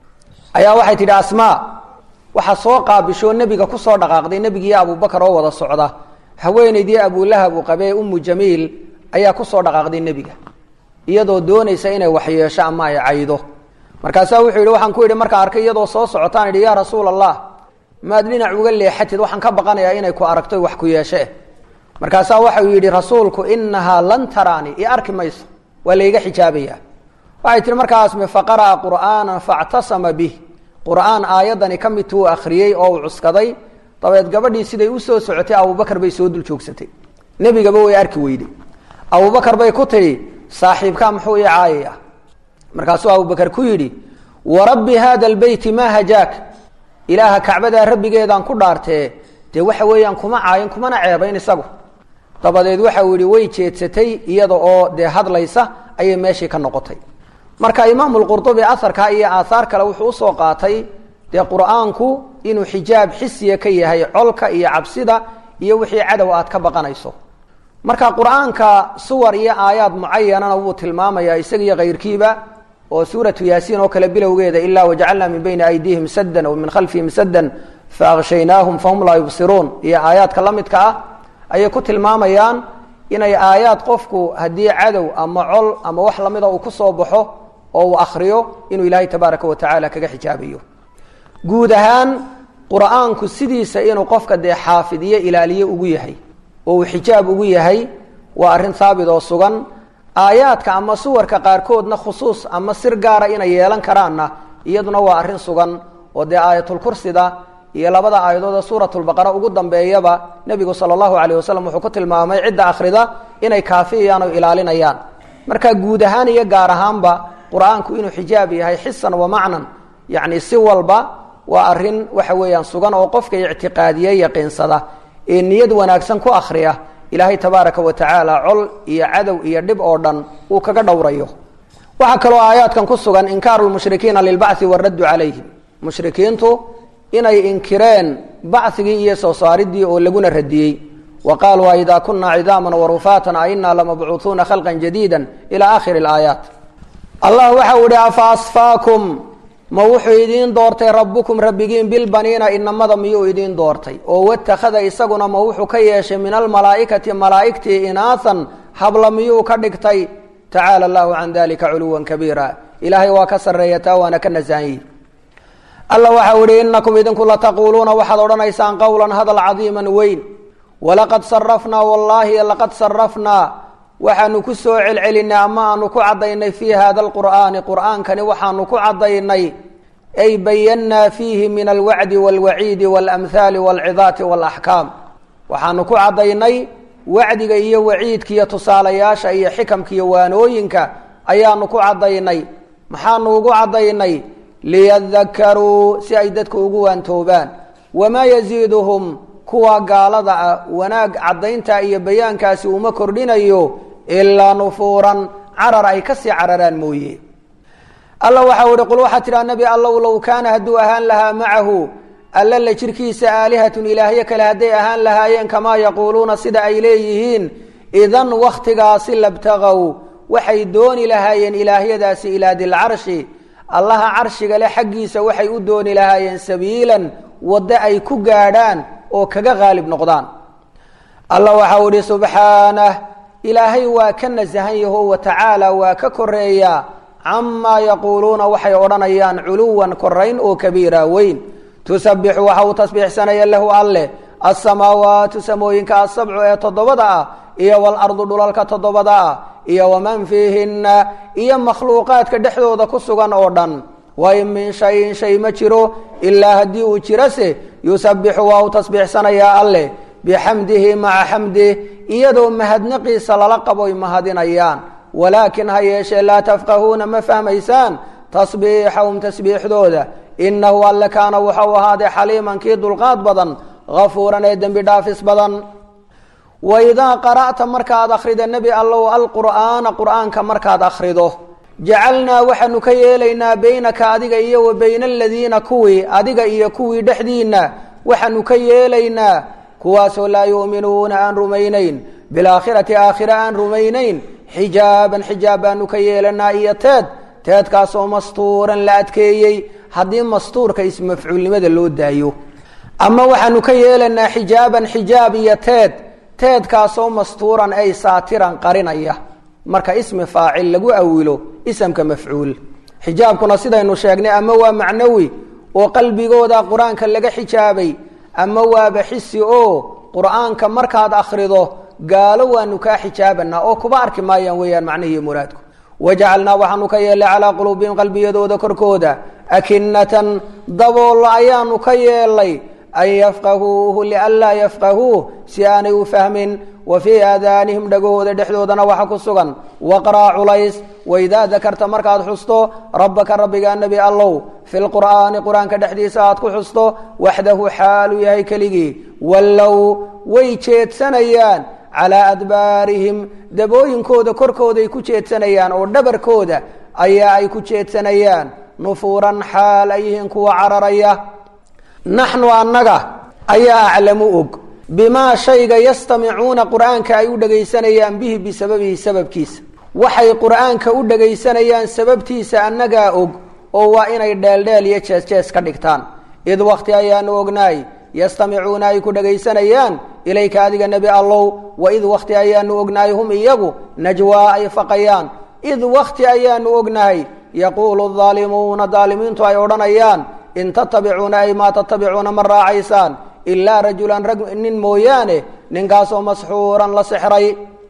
ayaa waxay tidhi asmaa waxaa soo qaabishoo nebiga kusoo dhaqaaqday nebigiiyo abubakar oo wada socda haweenaydii abulahab uu qabee umu jamiil ayaa kusoo dhaqaaqday nebiga iyadoo doonaysa inay waxyeesho ama ay caydo markaasaa wuxuu yidhi waxaan ku yidhi markaa arkay iyadoo soo socotaan idhi yaa rasuul allah maad dhinac uga leexatid waxaan ka baqanayaa inay ku aragto wax ku yeeshe markaasaa waxau yidhi rasuulku inahaa lan taraani i arki mayso waa layga xijaabaya waxay tihi markaasme faqara'a qur'aanan factasama bih qur'aan aayadani ka mid tuu akhriyey oo uu cuskaday dabeed gabadhii siday usoo socotay abubakar bay soo dul joogsatay nebigaba way arki weyday abubakar bay ku tidhi saaxiibkaa muxuu ii caayaya markaasuu abubakar ku yidhi warabbi haada albeyti maa hajaak ilaaha kacbadaa rabbigeedaan ku dhaartee dee waxa weeyaan kuma caayin kumana ceebayn isagu dabadeed waxa uu yihi way jeedsatay iyada oo dee hadlaysa ayay meeshii ka noqotay marka imaamu lqurdubi aharka iyo aahaar kale wuxuu usoo qaatay dee qur-aanku inuu xijaab xisiya ka yahay colka iyo cabsida iyo wixii cadow aad ka baqanayso marka qur-aanka suwar iyo aayaad mucayanana wuu tilmaamayaa isagiiyo kayrkiiba oo suuratu yaasiin oo kale bilowgeeda ilaa wajacalnaa min bayni aydiihim saddan wa min khalfihim saddan faaqshaynaahum fahum laa yubsiruun iyo aayaadka la midka ah ayay ku tilmaamayaan inay aayaad qofku haddii cadow ama col ama wax lamida uu kusoo baxo oo uu akriyo inuu ilaahay tabaaraka wa tacaala kaga xijaabayo guud ahaan qur-aanku sidiisa inuu qofka dee xaafid iyo ilaaliye ugu yahay oo uu xijaab ugu yahay waa arrin haabit oo sugan aayaadka ama suwarka qaarkoodna khusuus ama sir gaara inay yeelan karaanna iyaduna waa arrin sugan oo dee aayatulkursida iyo labada aayadood suuratulbaqara ugu dambeeyaba nebigu sala allahu alayh wasalam wuxuu ku tilmaamay cidda akhrida inay kaafiyayaan oo ilaalinayaan marka guud ahaan iyo gaar ahaanba qur-aanku inuu xijaab yahay xisan wa macnan yacni si walba waa arrin waxa weeyaan sugan oo qofka ictiqaadiye yaqiinsada ee niyad wanaagsan ku akhriya ilaahay tabaaraka wa tacaala col iyo cadow iyo dhib oo dhan uu kaga dhowrayo waxaa kaloo aayaadkan ku sugan inkaaru lmushrikiina lilbacthi waraddu calayhim mushrikiintu inay inkireen bacigii iyo soo saaridii oo laguna radiyey wa qaaluu aidaa kunaa cidaaman warufaatan ainaa lamabcuuuuna khalqan jadiida ila akhiri aayaat allah waxau ihi afa asfaakum ma wuxuu idiin doortay rabbukum rabbigiin bilbaniina inamada miyuu idiin doortay oo watakhada isaguna ma wuxuu ka yeeshay min almalaa'ikati malaa'igtii inaahan habla miyuu ka dhigtay tacaala allahu can dalika culuwan kabiira ilaahay waa ka sarreeya taa waana ka nasahanyi alla waxau ihi inakum idinku lataquuluuna waxaad odhanaysaan qowlan hadal cadiiman weyn walaqad sarafnaa wallaahi laqad sarafnaa waxaanu ku soo celcelinay ama aanu ku caddaynay fii hada alqur'aani qur'aankani waxaanu ku caddaynay ay bayannaa fiihi min alwacdi waalwaciidi waalamhaali waalcidaati waalaxkaam waxaanu ku caddaynay wacdiga iyo waciidka iyo tusaalayaasha iyo xikamka iyo waanooyinka ayaanu ku caddaynay maxaanu ugu caddaynay liyadakaruu si ay dadku ugu waantoobaan wamaa yaziiduhum kuwa gaalada ah wanaag caddaynta iyo bayaankaasi uma kordhinayo ilaa nufuuran carar ay kasii cararaan mooye alla waxau ihi qul waxaa tidhaha nebi allow low kaana hadduu ahaan lahaa macahu alla la jirkiisa aalihatun ilaahyo kale hadday ahaan lahaayeen kamaa yaquuluuna sida ay leeyihiin idan wakhtigaasi labtagaw waxay dooni lahaayeen ilaahyadaasi ilaa dilcarshi allaha carshiga le xaggiisa waxay u dooni lahaayeen sabiilan waddo ay ku gaadhaan oo kaga qaalib noqdaan alla waxau ihi subxaanah ilaahay waa ka nasahan yaho wa tacaala waa ka koreeyaa camaa yaquuluuna waxay odhanayaan culuwan korayn oo kabiira weyn tusabixu waxa uu tasbiixsanaya lahu alleh asamaawaatu samooyinka asabcu ee toddobada ah iyo walardu dhulalka toddobada ah iyo waman fiihinna iyo makhluuqaadka dhexdooda ku sugan oo dhan wain min shayin shay ma jiro ilaa haddii uu jirase yusabixu waa uu tasbiixsanayaa alleh bixamdihi maca xamdih iyadoo mahadnaqiisa lala qaboy mahadinayaan walaakin ha yeeshee laa tafqahuuna ma fahmaysaan tasbiixahum tasbiixdooda inahu alle kaana wuxuu ahaaday xaliiman kii dulqaad badan hafuuran ee dembi dhaafis badan waidaa qara'ta markaad akhrido nebi allow alqur'aana qur'aanka markaad akhrido jacalnaa waxaanu ka yeelaynaa beynaka adiga iyo wa beyna aladiina kuwii adiga iyo kuwii dhexdiinna waxaanu ka yeelaynaa kuwaasoo laa yu'minuuna aan rumaynayn bilaakhirati aakhira aan rumaynayn xijaaban xijaab baanu ka yeelanaa iyo teed teedkaasoo mastuuran la adkeeyey haddii mastuurka ismafcuulnimada loo daayo ama waxaanu ka yeelanaa xijaaban xijaab iyo teed teedkaasoo mastuuran ay saatiran qarinaya marka ismi faacil lagu awilo isamka mafcuul xijaabkuna sidaynu sheegnay ama waa macnawi oo qalbigooda qur-aanka laga xijaabay ama waaba xisi oo qur-aanka markaad akhrido gaalo waanu kaa xijaabanaa oo kuba arki maayaan weeyaan macnihiiyo muraadku wajacalnaa waxaanu ka yeelnay calaa quluubihim qalbiyadooda korkooda akinatan daboollo ayaanu ka yeelnay an yafqahuuhu lianlaa yafqahuuh si aanay u fahmin wa fii aadaanihim dhagahooda dhexdoodana waxa ku sugan waqraa culays waidaa dakarta markaad xusto rabbaka rabbigaa nebi allow fi lqur'aani qur-aanka dhexdiisa aad ku xusto waxdahu xaaluu yahay keligii wallow way jeedsanayaan calaa adbaarihim dabooyinkooda korkooday ku jeedsanayaan oo dhabarkooda ayaa ay ku jeedsanayaan nufuuran xaal ay yihiin kuwa cararaya naxnu annaga ayaa aclamu og bimaa shayga yastamicuuna qur'aanka ay u dhegaysanayaan bihi bisababihi sababkiisa waxay qur'aanka u dhegaysanayaan sababtiisa annagaa og oo waa inay dheeldheel iyo jees-jees ka dhigtaan id wakti ayaanu ognaay yastamicuuna ay ku dhegaysanayaan ilayka adiga nebi allow wa id wakti ayaanu ognahay hum iyagu najwaa ay faqayaan id wakti ayaanu ognahay yaquulu aalimuuna daalimiintu ay odhanayaan in tatabicuuna ay maa tatabicuuna ma raacaysaan ilaa rajulan rag nin mooyaane ninkaasoo masxuuran la sixray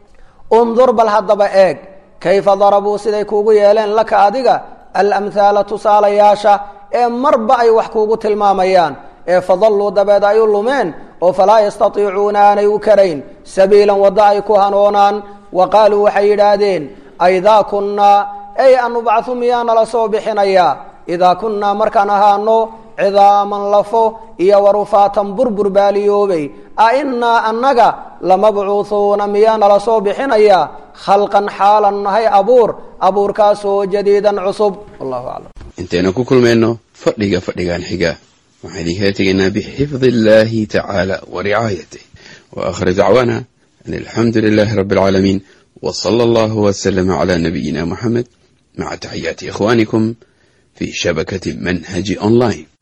undur bal haddaba eeg kayfa darabuu siday kuugu yeeleen laka adiga alamhaala tusaalayaasha ee marba ay wax kuugu tilmaamayaan ee fadalluu dabeed ay u lumeen oo falaa yastatiicuuna aanay u karayn sabiilan waddo ay ku hanoonaan wa qaaluu waxay yidhaahdeen aidaa kunnaa ey anubcahu miyaa nala soo bixinayaa idaa kunnaa markaan ahaano cidaaman lafo iyo warufaatan burbur baaliyoobay a innaa annaga lamabcuuhuuna miyaa nala soo bixinayaa khalqan xaalan nahay abuur abuurkaasoo jadiidan cusub wallahu aclam intaynu ku kulmayno fadhiga fadhigan xiga waxaan idinkala tegaynaa bixifdi illaahi tacaala wa ricaayatih wa aakhir dacwaana an alxamdu lilaahi rabbi alcaalamiin wa sala allahu waslama calaa nabiyina muxamed maca taxiyaati ikhwaanikum في شبكة منهج أونلاين